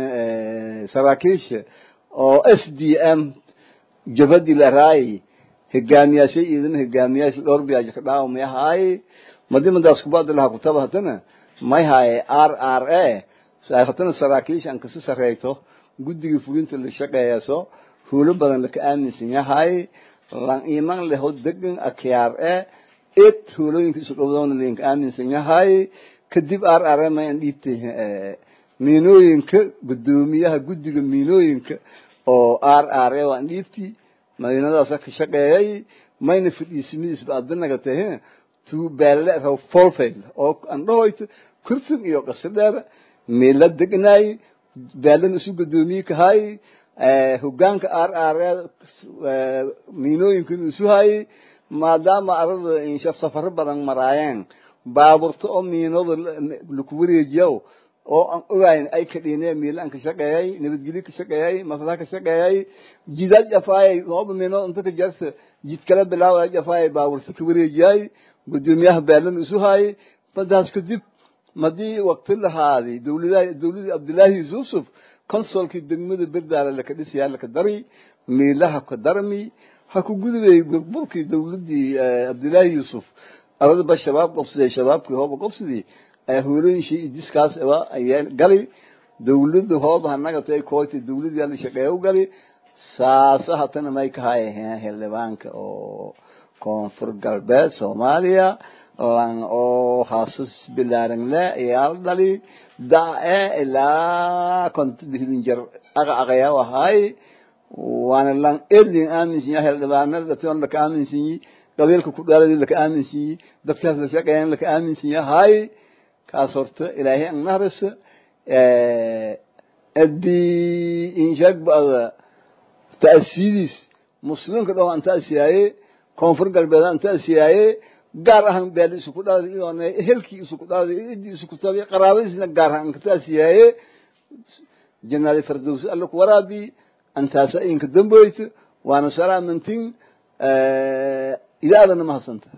Speaker 6: saraakiisha oo s d m jabadii la raayay hogaamiyaashay ciidama hogaamiyaasha dhowr biyaaji ka dhaawa may ahaay madi madaas kubacda laha kutaba hatana may haaye r r a hatana saraakiisha aan kasi sareyto guddiga fulinta la shaqeeyaso huulo badan laka aaminsan yahay lan iman leho degan akyaar e ed huulooyinka isu dhowdoona linka aaminsan yahay kadib r r a may aan dhiibtay miinooyinka guddoomiyaha guddiga miinooyinka oo r r a waan dhiibti madiinadaasa ka shaqeeyay mayna fidhiisimidiisba adinaga tahe tu beelle raw folfail oo aan dhahoyto kursin iyo qasadheer meela degnaay beelana isu guddoomiye kahay hogaanka r r miinooyinkan isu hayay maadaama arada insha safaro badan maraayeen baaburta oo miinooda laku wareejiyo oo aan ogayn ay ka dhiineen miila aan ka shaqeeyay nabadgelyo ka shaqeeyay maslaha ka shaqeeyay jidaad jafaayay nooba miinood inta ka jarsa jid kala bilaawaya jafaayay baaburta ka wareejiyay guddoomiyaha beelana isu hayay madaas kadib madii waqti lahaadi dawladaha dawladii cabdullaahi yuusuf consolkii degmada berdaala laka dhisayaa laka dari miilaha ka darmi ha ku gudubay burburkii dawladii cabdullaahi yuusuf aradaba shabaab qobsaday shabaabkii hooba qobsadii hoolooyinshii idiskaas ayaa gali dawladda hooba hanaga tay kooyta dawladii ala shaqeeya u gali saasa hatana may ka hayaheen xildhibaanka oo koonfur galbeed soomaaliya lan oo haasas bilaaran le ayaa dhali dae ilaa konta dihdin jar aga aqaya ahay waana lan edlin aaminsan yahay xildhibaanada dadkan laka aaminsan yihi qabiilka ku dhaaladii laka aaminsan yihi dadkaas la shaqeeyaan laka aaminsan yahay kaas horta ilaahay an nahrisa adii inshaag ba'da ta'siidis muslimka dhaw an ta'siyaaye koonfur galbeed an ta'siyaaye gaar ahaan beel isuku dhaaday iyoona ehelkii isuku dhaaday idii isuku taabay qaraabadiisna gaar ahaan ka ta'siyaaye jannadi firdawsi alla ku waraabi antaasa inka damboyta waana salaamantin ilaadana mahadsanta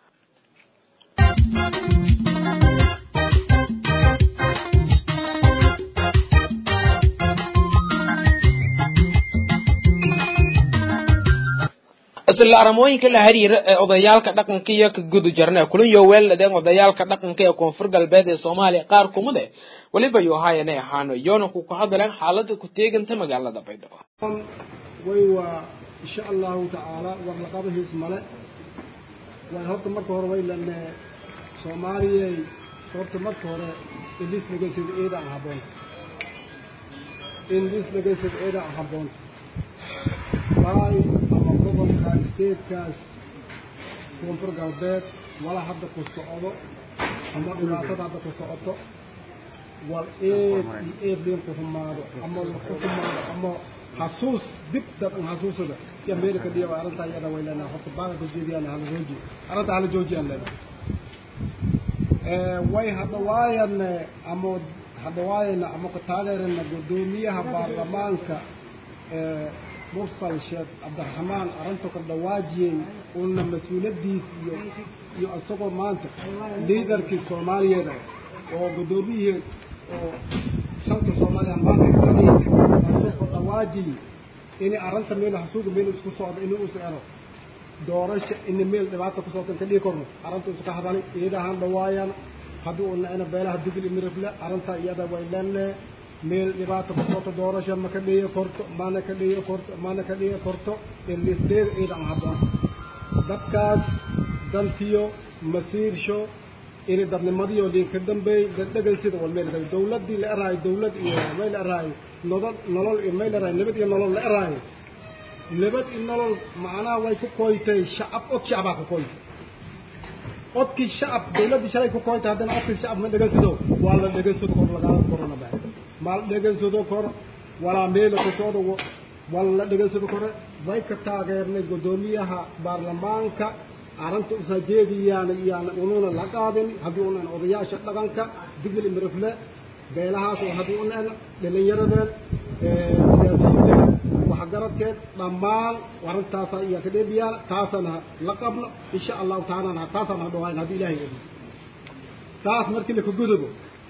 Speaker 1: isla arrimooyinka la xiriira ee odayaalka dhaqanka iyo ka gudu jarna kulan yo weeladeen odayaalka dhaqanka ee koonfur galbeed ee soomaaliya qaar kumid eh weliba yo hayanay ahaano yoona ku ka hadleen xaalada ku teeganta magaalada baydhabo
Speaker 8: way waa insha allahu tacaala warlaqabahiis male way horta marka hore way lane soomaaliyay horta marka hore ilis dhegeysid eeda aan habboonta ilis dhegeysid eeda aan habboonta waay ama gobolka stateskaas koonfur galbeed wala hadda ku socdo ama dhibaatada hadda ku socoto wal eed iyo eed liin ku humaado ama wax ku humaado ama xasuus dib dad un xasuusada iyo meelka dhiya arrintaa iyada way leenahay horta baaga ka jeediyaan hala jooji arrinta hala joojiyaan leenahay way hadda waayan ama hadda waayana ama ku taageerana guddoomiyaha baarlamaanka mursal sheekh cabdiraxmaan arrinta ka dhawaajiyey uuna mas-uuladiis iyo iyo isagoo maanta liidarkii soomaaliyeed oo guddoomiyihii oo shanka soomaaliya maanta isagoo dhawaajiyey inay arrinta meel hasuuga meel isku socdo inuu is ero doorasha ina meel dhibaata ku socota ka dhigi korno arrinta iska hadalay iyadahan dhawaayaan haddii uuna ina beelaha digil imirifle arrintaa iyada way leenee meel dhibaata ku socota doorasha ma ka dhiyo korto mana ka dhiyo korto mana ka dhiyo korto ilisdeeda ciidan habboon dadkaas dantiyo masiirsho inay dadnimadiyo liinka dambeey dadhegaysida wal meel dhaw dawladdii la eraayo dawlad iyo may la eraayo nolol nolol iyo may la eraayo nabad iyo nolol la eraayo nabad iyo nolol macnaha way ku koytay shacab od shacbaa ku koytay odkii shacab dawladdii shalay ku koytay haddana odkii shacab ma dhegaysado waa la dhegaysado kor lagaala korona baa ma la dhegaysado kor walaa meela ku socdo wala la dhegaysado kore way ka taageernay guddoomiyaha baarlamaanka arrinta usajeediyaan iyaan unuuna la qaadin haddii unan odayaasha dhaqanka digil imirifle beelahaas oo haddii unan dhalinyaradeen siyaasiyiinteed waxgaradkeed dhammaan arrintaasa iyaa ka dheebiyaan taasana la qabno insha allahu taalana taasana hadhawayn haddii ilahay ogi taas markii laka gudubo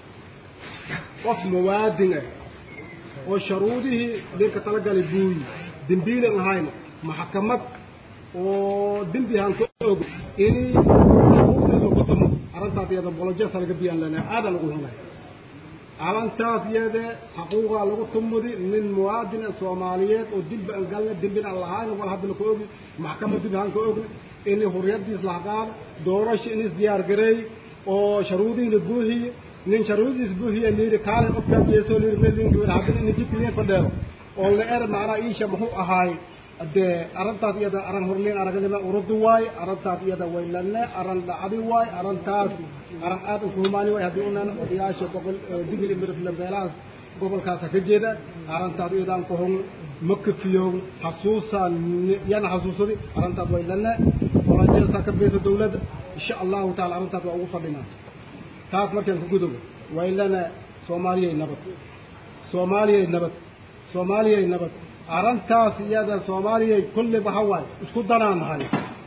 Speaker 8: qof muwaadin ah oo sharuudihii ninka talagalay buuyi dembiilan ahayna maxkamad oo dembi aan ka og inay xuquuqdiisa ku tumo arrintaas iyada bolojeesa laga biyaan lena aadan lagu hunay arrintaas iyade xaquuqaa lagu tumudi nin muwaadina soomaaliyeed oo dembi aan galna dembina aan lahayn wal haddana ka ogni maxkamad dembi aan ka ogni inay hurriyadiis la qaado doorasho inis diyaar gareey oo sharuudihiina buuxiye nin sharuudiis buuxiye liiri kaale qofkaa jeesoo liiri meelinki haddana ina jidka liin fadheero oo la er macnaa iisha muxuu ahaay dee arrintaas iyada arrin horliin aragnima urudi waaye arrintaas iyada waylane arrin dhacdi waaye arrintaas arrin aad u kuhumaani waaye haddii unan odayaasha gobol digil imirifle beelahaas gobolkaasa ka jeeda arrintaas iyadaan kuhun ma kafiyo xasuusaan yana xasuusadi arrintaas waylane walajeesaa ka beysa dawladda insha allahu taala arrintaas waa ugu fadhinaa taas markaan ku gudobo waylane soomaaliyay nabad soomaaliyay nabad soomaaliyay nabad arrintaas iyada soomaaliyay kulli waxa waaye isku danaan nahay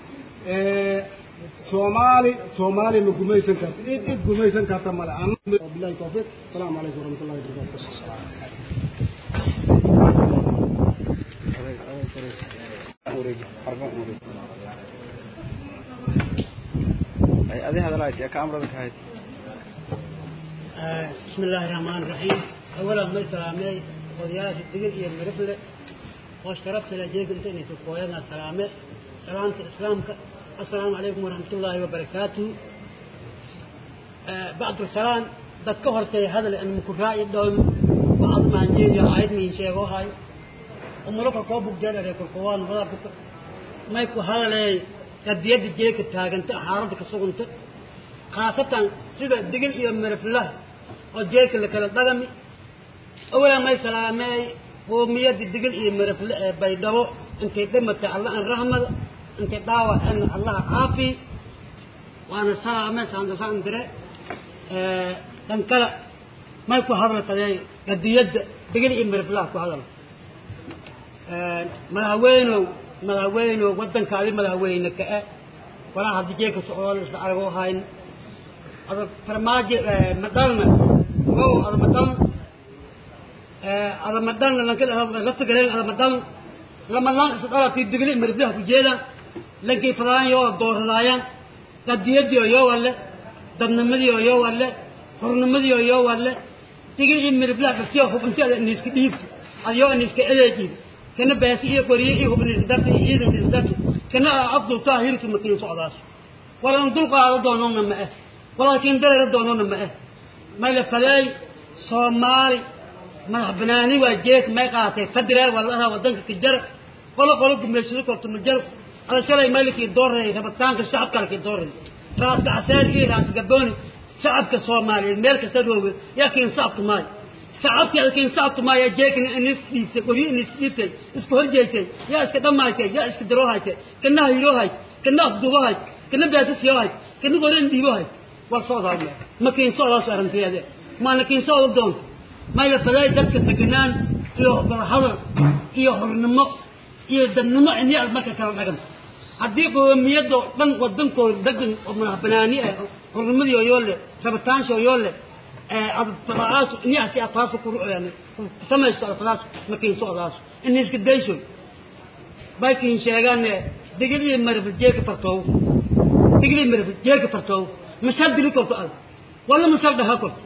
Speaker 8: soomaali soomaali ma gumaysan karto cid cid gumaysan karta male bilahi tawfiiq asalaamu calaykum waraxmat ullahi wabarakatu
Speaker 9: بسم الله الرحمن الرحيم أولا ما سلامي ودياش الدقيق يا مرفلة واشتربت لجيك انت اني تقوينا سلامي سلامة اسلامك السلام عليكم ورحمة الله وبركاته آه بعد السلام ذكرت هذا لأن مكرائي الدول بعض ما نجيجا عيد من شيء هاي umulaka koo bugjeedare kolkowaan wadaa buka may ku hadalay qadiyadda jeeka taaganta xaaladda ka suganta khaasatan sida digil iyo mereflah oo jeeka la kala dhagami awalan may salaameey qoomiyadda digil iyo merefle ee baydhabo intay dhimatay allah an rahmada intay dhaawaceen allaha caafi waana salaame saandasaan dire tan kale may ku hadlatay qadiyadda digil iyo mereflah ku hadal madaxweynow madaxweynow waddankaadi madaxweyne ka-e walaa haddi jeeka socdoon isla aragoo hayn ada farmaajo madalna o ada madalna ada madalna lafta galeen ada madalna lamadan isla dhalati digli mariflaha ku jeedaan lankay fadaan yoo dooradaayaan qadiyadii oo yoo walle dadnimadii oo yoo walle xurnimadii oo yoo walle digli mariflaha dhaftiyo hubinti ada iniska dhiibto ada yoo iniska eleejiib kana baasi iyo qoriye iyo hubin isdarta iyo ciidan isdarta kana afdul taa hirtu makiin socdaas walan dul qaado doonona ma ah walaakiin dareera doonona ma ah may la falay soomaali madax banaani waa jeek may qaatay fadiraal walaha wadanka ka jara wala qolo gumeysado korto ma jaro ala shalay malikii dooray rabitaanka shacabka halkii dooray raaska casaar iyo raas gabooni shacabka soomaaliyeed meel kasta rooge yaa kiin sacabtu maayo shacabkii halkiin sacabtu maayo jeekna inis dhiibtay qoryo inis dhiibtay isku horjeegtay yaa iska dhammaaytay yaa iska daroohaytay kana hayroohay kana afduubahay kana baasisiyohay kana goren dhiibohay war socdaa ma kiin socdaas arrinteede maana kiin socda doonto may la faday dadka deganaan iyo barhadal iyo xornimo iyo dadnimo inay marka kala dhagan haddii qoomiyadoo dhan wadankooda degan oo madax banaani ah xornimadii oo yoo leh rabitaansha oo yoo leh adfadaas inay asi ataasu ku rucayaan samaysto adfadaas ma kiin socdaas inay iska dayso bay kiin sheegaan digilii marfil jeeka fartoow digilii marfil jeeka fartoow masal dili korto ad wala masal dhaha korto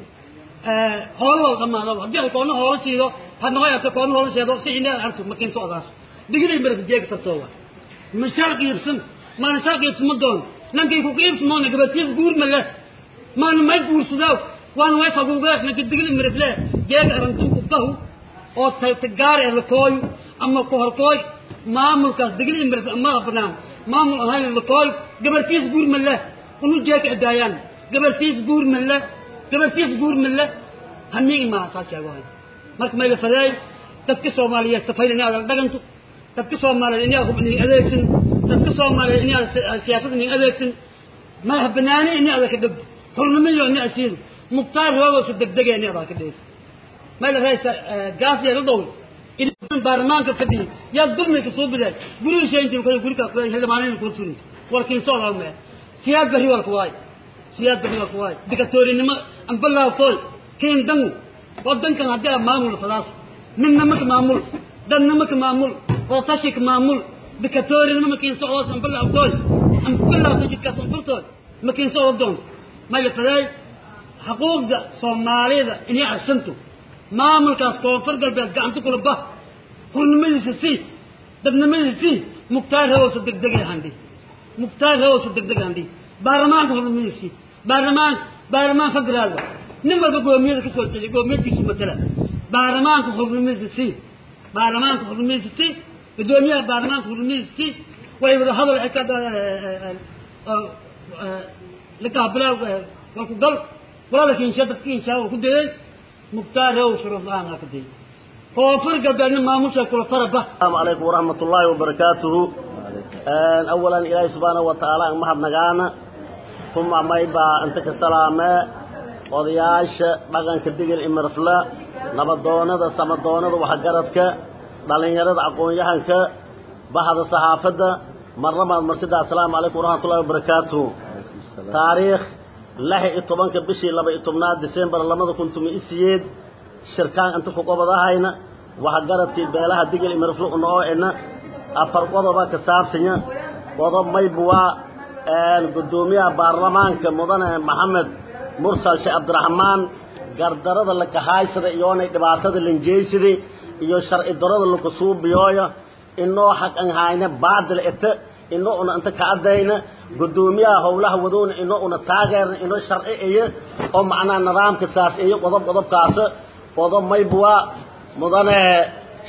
Speaker 9: hoolo wal dhamaado haddii koona hoolo siido had noqo yarta koona hoolo siido si inaa arto ma kiin socdaas digilii marfil jeeka fartoowa masal qiibsan maana sal qiibsan ma doon lankay ku qiibsan moona gabatiis guur ma leh maana may guursadaa waan way faguugaad lanka digilii marfile jeega arantu ku bahu oo tagaari ah lakooyo ama ku horkooy maamulkaas digilii marfil ma banaan maamul ahayn lakooy gabartiis guur ma leh unu jeeka adaayaan gabartiis guur ma leh gabartiis guur ma leh hamiigi maa saa sheegohay marka mayla fadeey dadka soomaaliyeed safayda in aad dhaganto dadka soomaaliyeed in aad hub inin adeegsan dadka soomaaliyeed in aad siyaasad inin adeegsan madax banaani in aad ka dhab xurnimiyo in aad siido mukhtaar roogoosa degdegee in aad ka dheeg mayla raysa gaas yeela dhowl baarlamaanka fadhiya yaa dulmi ka soo bilaay guriga sheyntii kale guriga xildhibaanayna kula turin walkiin soo laa mee siyaad bari walka waay siyaad bari walka waay dikatoorinimo ambalaaftooy kiin dangu wadankan haddii aa maamul fadaas midnimo ka maamul dadnimo ka maamul wadatashi ka maamul dikatoorinimo makiin socdoos ambalaaftooy ambalaafta jidkaas anfurtooy makiin socdo doon maya faday xuquuqda soomaalida inay arsanto maamulkaas koonfur galbeed gacanta kula bah xurnimadiisa sii dadnimadiisa sii mukhtaar hawowsa degdegay handi mukhtaar hawowsa degdeg handi baarlamaanka xurnimadiisa sii baarlamaan baarlamaan federaalba nin walba goomiyada kasoo jeeday goomiyadkiisu matala baarlamaanka xurnimadiisa sii baarlamaanka xurnimadiisa sii gudoomiyaha baarlamaanka xurnimadiisa sii way wada hadal lakaabila walku gal walaalka insha dadka insha ku dayay mukhtaar hawow shuruud la-aan aa ku dayay koonfur galbeedna maamusha kula faraba
Speaker 10: السلام عليكم ورحمة الله وبركاته أولا إلهي سبحانه وتعالى محد نغانا ثم ما يبا أنت كسلامة وضياش بغن كدقل إمرفلا نبضونا دا سمدونا دا وحقرتك دالين يرد عقون يحنك بحض الصحافة مرة ما المرسيدة السلام عليكم ورحمة الله وبركاته تاريخ لحي إطبانك بشي لبا إطبنات ديسمبر لما كنتم إسيد shirkaan inta ku qabadahayna waxa garadkii beelaha digil imirflu noo ina afar qodoba ka saabsanya qodob maybuwa gudoomiyaha baarlamaanka mudane maxamed mursal sheekh cabdiraxmaan gardarada la kahaysada iyoonay dhibaatada lanjeysida iyo sharci darada laku suubiyooyo inoo xaq an hayna baadil ita inoo una inta ka adayna gudoomiyaha howlaha wadoona inoo una taageerna inoo sharci iyo oo macnaha nidaamka saas iyo qodob qodobkaas qodob maybua mudane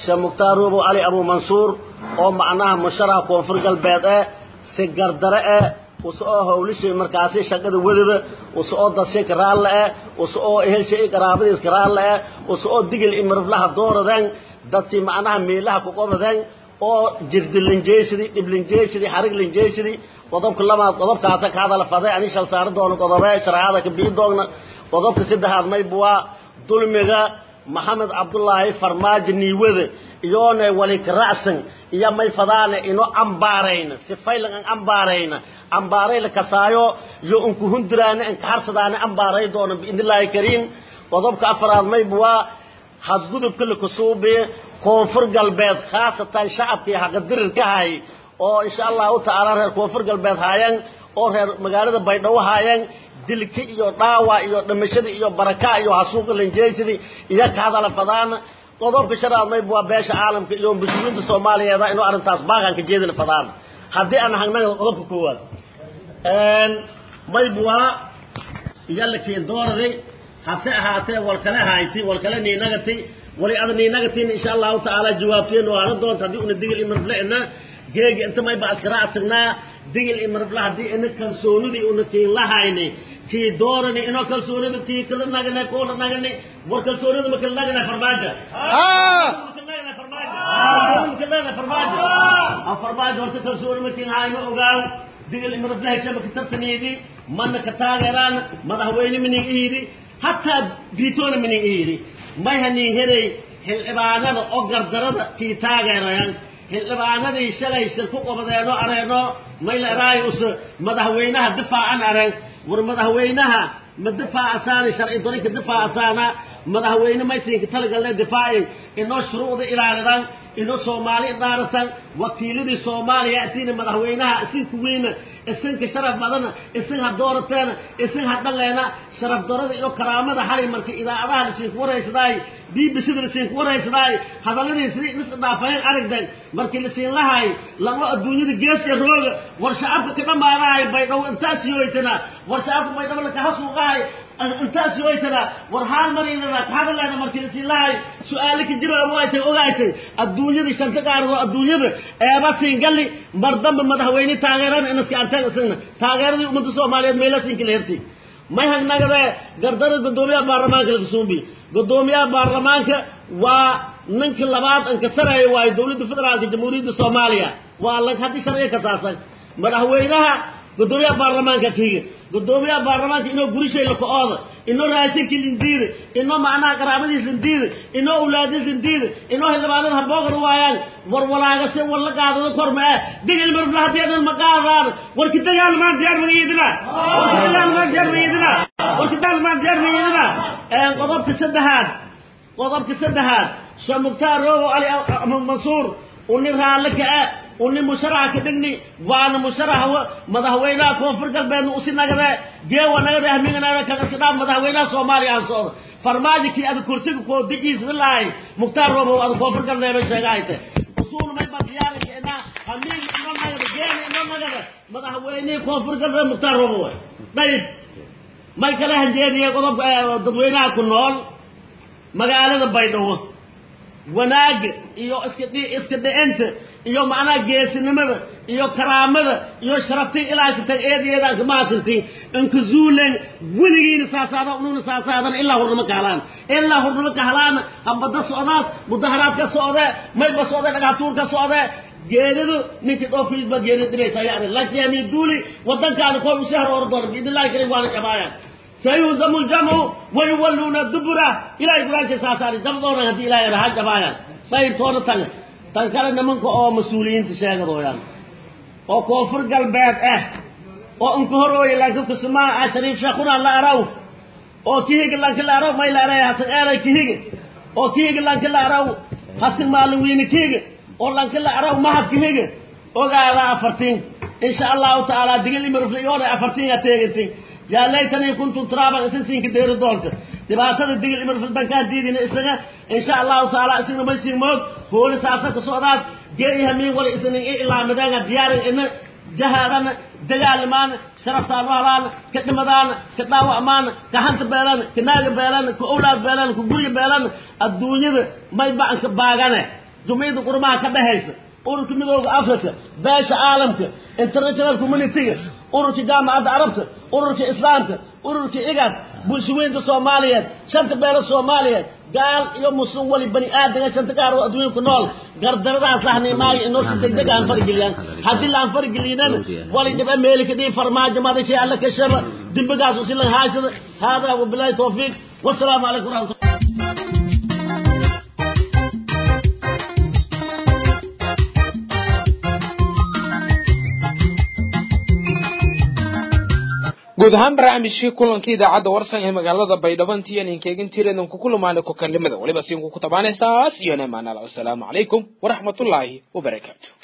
Speaker 10: sheekh mukhtaar ruubow cali abu mansuur oo macnaha musharaha koonfur galbeed eh si gardare eh use oo hawlishay markaasi shaqada wadada use oo dadshay karaalle eh use oo ehelshay qaraabadiis karaalle eh use oo digil imirflaha dooradeen dadkii macnaha meelaha ku qobadeen oo jirdilinjeysidii dhiblinjeysidii xariglinjeysidii qodobka labaad qodobkaasa ka hadala faday ani shal saari doono qodobe shareecada ka bii doogna qodobka saddexaad mayb waa dulmiga maxamed cabdullaahi farmaajo niiwade iyoona wali karacsan iyo may fadaane ino ambaarayna sifaylan an ambaarayna ambaarayla kasaayo iyo unku hundiraane an kaharsadaane ambaaray doona biidnillaahi kariim qodobka afaraad mayb waa hadgudubka lakusuubi koonfur galbeed khaasatan shacabkii haqadirirka hay oo insha allahu tacaala reer koonfur galbeed haayeen oo reer magaalada baydhabo haayeen dilki iyo dhaawa iyo dhimashada iyo baraka iyo hasuuqa linjeysidii iyo ka hadala fadaan qodobka shanaad mayb waa beesha caalamka iyo muslimiinta soomaaliyeeda inuu arrintaas baaqan ka jeedina fadaan haddii aan hagnaga qodobka koowaad mayb waa iyo la keendooraday hase ahaatee walkale hayti walkale niinagati wali ada niinagatiin insha allahu tacaala jawaabteen oo ana doonta haddii una digil imarfle'na geegi inta mayba askara asignaa digil imarfle haddii ina kalsoonidii una tiin lahayni tii doorani inoo kalsoonida tii kala nagane koola nagane war kalsoonida ma kala nagane farmaajo farmaajo horta kalsooni ma tiin hayno ogaaw digil imarfle heshama ka tarsaniydi mana ka taageeraan madaxweyne minig ihidi hataa gritoona minig ihidi may hanin heray xildhibaanada oo gardarada kii taageerayaan xildhibaanadii shalay shir ku qabadeenoo areeno mayla eraayus madaxweynaha difaacan areen war madaxweynaha ma difaacasaani sharci darinka difaacasaana madaxweyne maysinka talagalne difaaci inoo shuruucda ilaalidan inoo soomaali dhaaratan wakiiladii soomaaliya atiina madaxweynaha isinku weyna isinka sharaf badana isin ha doorateena isin ha dhaleena sharaf darada iyo karaamada xalay marka idaacadaha lasiinku waraysadaay bbcda lasiinku waraysadaay hadaladii sidii is dhaafayeen aragden markii lasiin lahay lago adduunyada geeska rooga war shacabka ka dhamaanahay baydhabo intaas yooytana war shacabka baydhabo lakahasuuqahay intaas yooytana war haal marinana kahadaleena markii lasiin lahay su-aale ka jira waaytay ogaaytay adduunyada shanta qaarado adduunyada eeba siingali mar dambe madaxweyne taageerana inaska arteen isagna taageeradii ummadda soomaaliyeed meela siinka la hertay may hagnagade gardara guddoomiyaha baarlamaanka lakasuumbi guddoomiyaha baarlamaanka waa ninka labaad an ka sareeya waayo dowladda federaalka jamhuuriyadda soomaaliya waa la haddii sharciga ka saarsan madaxweynaha guddoomiyaha baarlamaanka kiga guddoomiyaha baarlamaanka inoo gurishay laka-ooda inoo raashinka lindiida inoo macnaha qaraabadiis lindiida inoo awlaadiis lindiida inoo xildhibaanada haboogan waayaan war walaaga si war la qaadado kor ma ah digil marfla haddii adan ma qaadaan warki dagaalmaan diyaar magayidina warki dagaalmaan diyaar magayidina warki dagaalmaan diyaar magayidina qodobka saddexaad qodobka saddexaad sheekh mukhtaar roobo ali mansuur uni raalle ka ah uni musharaxa ka dhigni waana musharaxa madaxweynaha koonfur galbeedna usi nagade geewa nagade ahmiganada kagasidhaa madaxweynaha soomaaliya aan socdo farmaajo kii ada kursiga koo digiisna lahay mukhtaar roobo ada koonfur galbeed bay sheegahayte usuuna may badiyaarinka inaa hamiin inoo nagade geena inoo nagade madaxweynihii koonfur galbeed mukhtaar roobo way dayib may kala hanjeediye qodobka dadweynaha ku nool magaalada baydhabo wanaaga iyo iska iska dhicinta iyo macnaha geesinimada iyo karaamada iyo sharaftii ilaashatan eedayeedaan kama hasantin inka zuulen weligiina saasaada ununa saasaadan ilaa hurnimo ka halaan ilaa hurnimo ka halaana habada socdaas mudaharaad ka socdee maydba socdee dhagaxtuur ka socdee geeridu ninkii dhoofiis baa geerida dhibaysa yani laakiin yani duuli wadankaada koo u shahar oran doona biidnillahi karim waana jabaayaan sayuzamu ljamcu wayuwalluuna dubura ilahay qur-aanka saasaari dabdoona haddii ilahay raha jabaayaan dayib toona tanga tan kale nimanka oo mas-uuliyiinta sheegadooyaan oo koonfur galbeed ah oo inka horooya laakiin kusumaa ah shariif sheekhuna la araw oo kihiga lanka la araw may la aray hasan eeray kihiga oo kihiga lanka la araw hasan maalin weyne kihiga oo lanka la araw mahad kihiga ogaada afartiin insha allahu tacaala digil imirfliyoona afartiin aa teegantiin yaa laytanii kuntum turaaban isin siinka deeri doonta dhibaatada digil imirfil bankaan diidina isaga insha allahu tacaala isagna may siin moog hooli saasa ka socdaas gee i hamiin wala isnin i ilaamideena diyaarin ina jahaadana dagaalimaana sharaftaan u halaana ka dhimadaana ka dhaawacmaana ka hanta beelana ka naaga beelana ka owlaad beelana ka gurya beelana adduunyada may bacanka baagane jumciyadda qurmaha ka dhexaysa ururka midooda africa beesha caalamka international communityga ururka jaamacadda carabta ururka islaamka ururka igad bulshaweynta soomaaliyeed shanta beelo soomaaliyeed gaal iyo muslim wali bani aadamka shanta gaar oo adduunka ku nool gardaradaas lahnay maayo inoo si degdeg aan farageliyaan haddii laan faragelinana wali dhiba meeli ka dhihi farmaajo madashay alla ka shaba dembigaas usi lan haysada haadaa wabilaahi tawfiiq wasalaamu calaykum waraxmatullah
Speaker 1: guud ahaan barnaamijkii kulankii idaacadda warsan ee magaalada baydhabo intiian inkeegin tireedan ku kulamaana ku kalimada weliba siinku ku tabaanaysaas iyo namaanala wasalaamu calaykum waraxmatullaahi wabarakaatu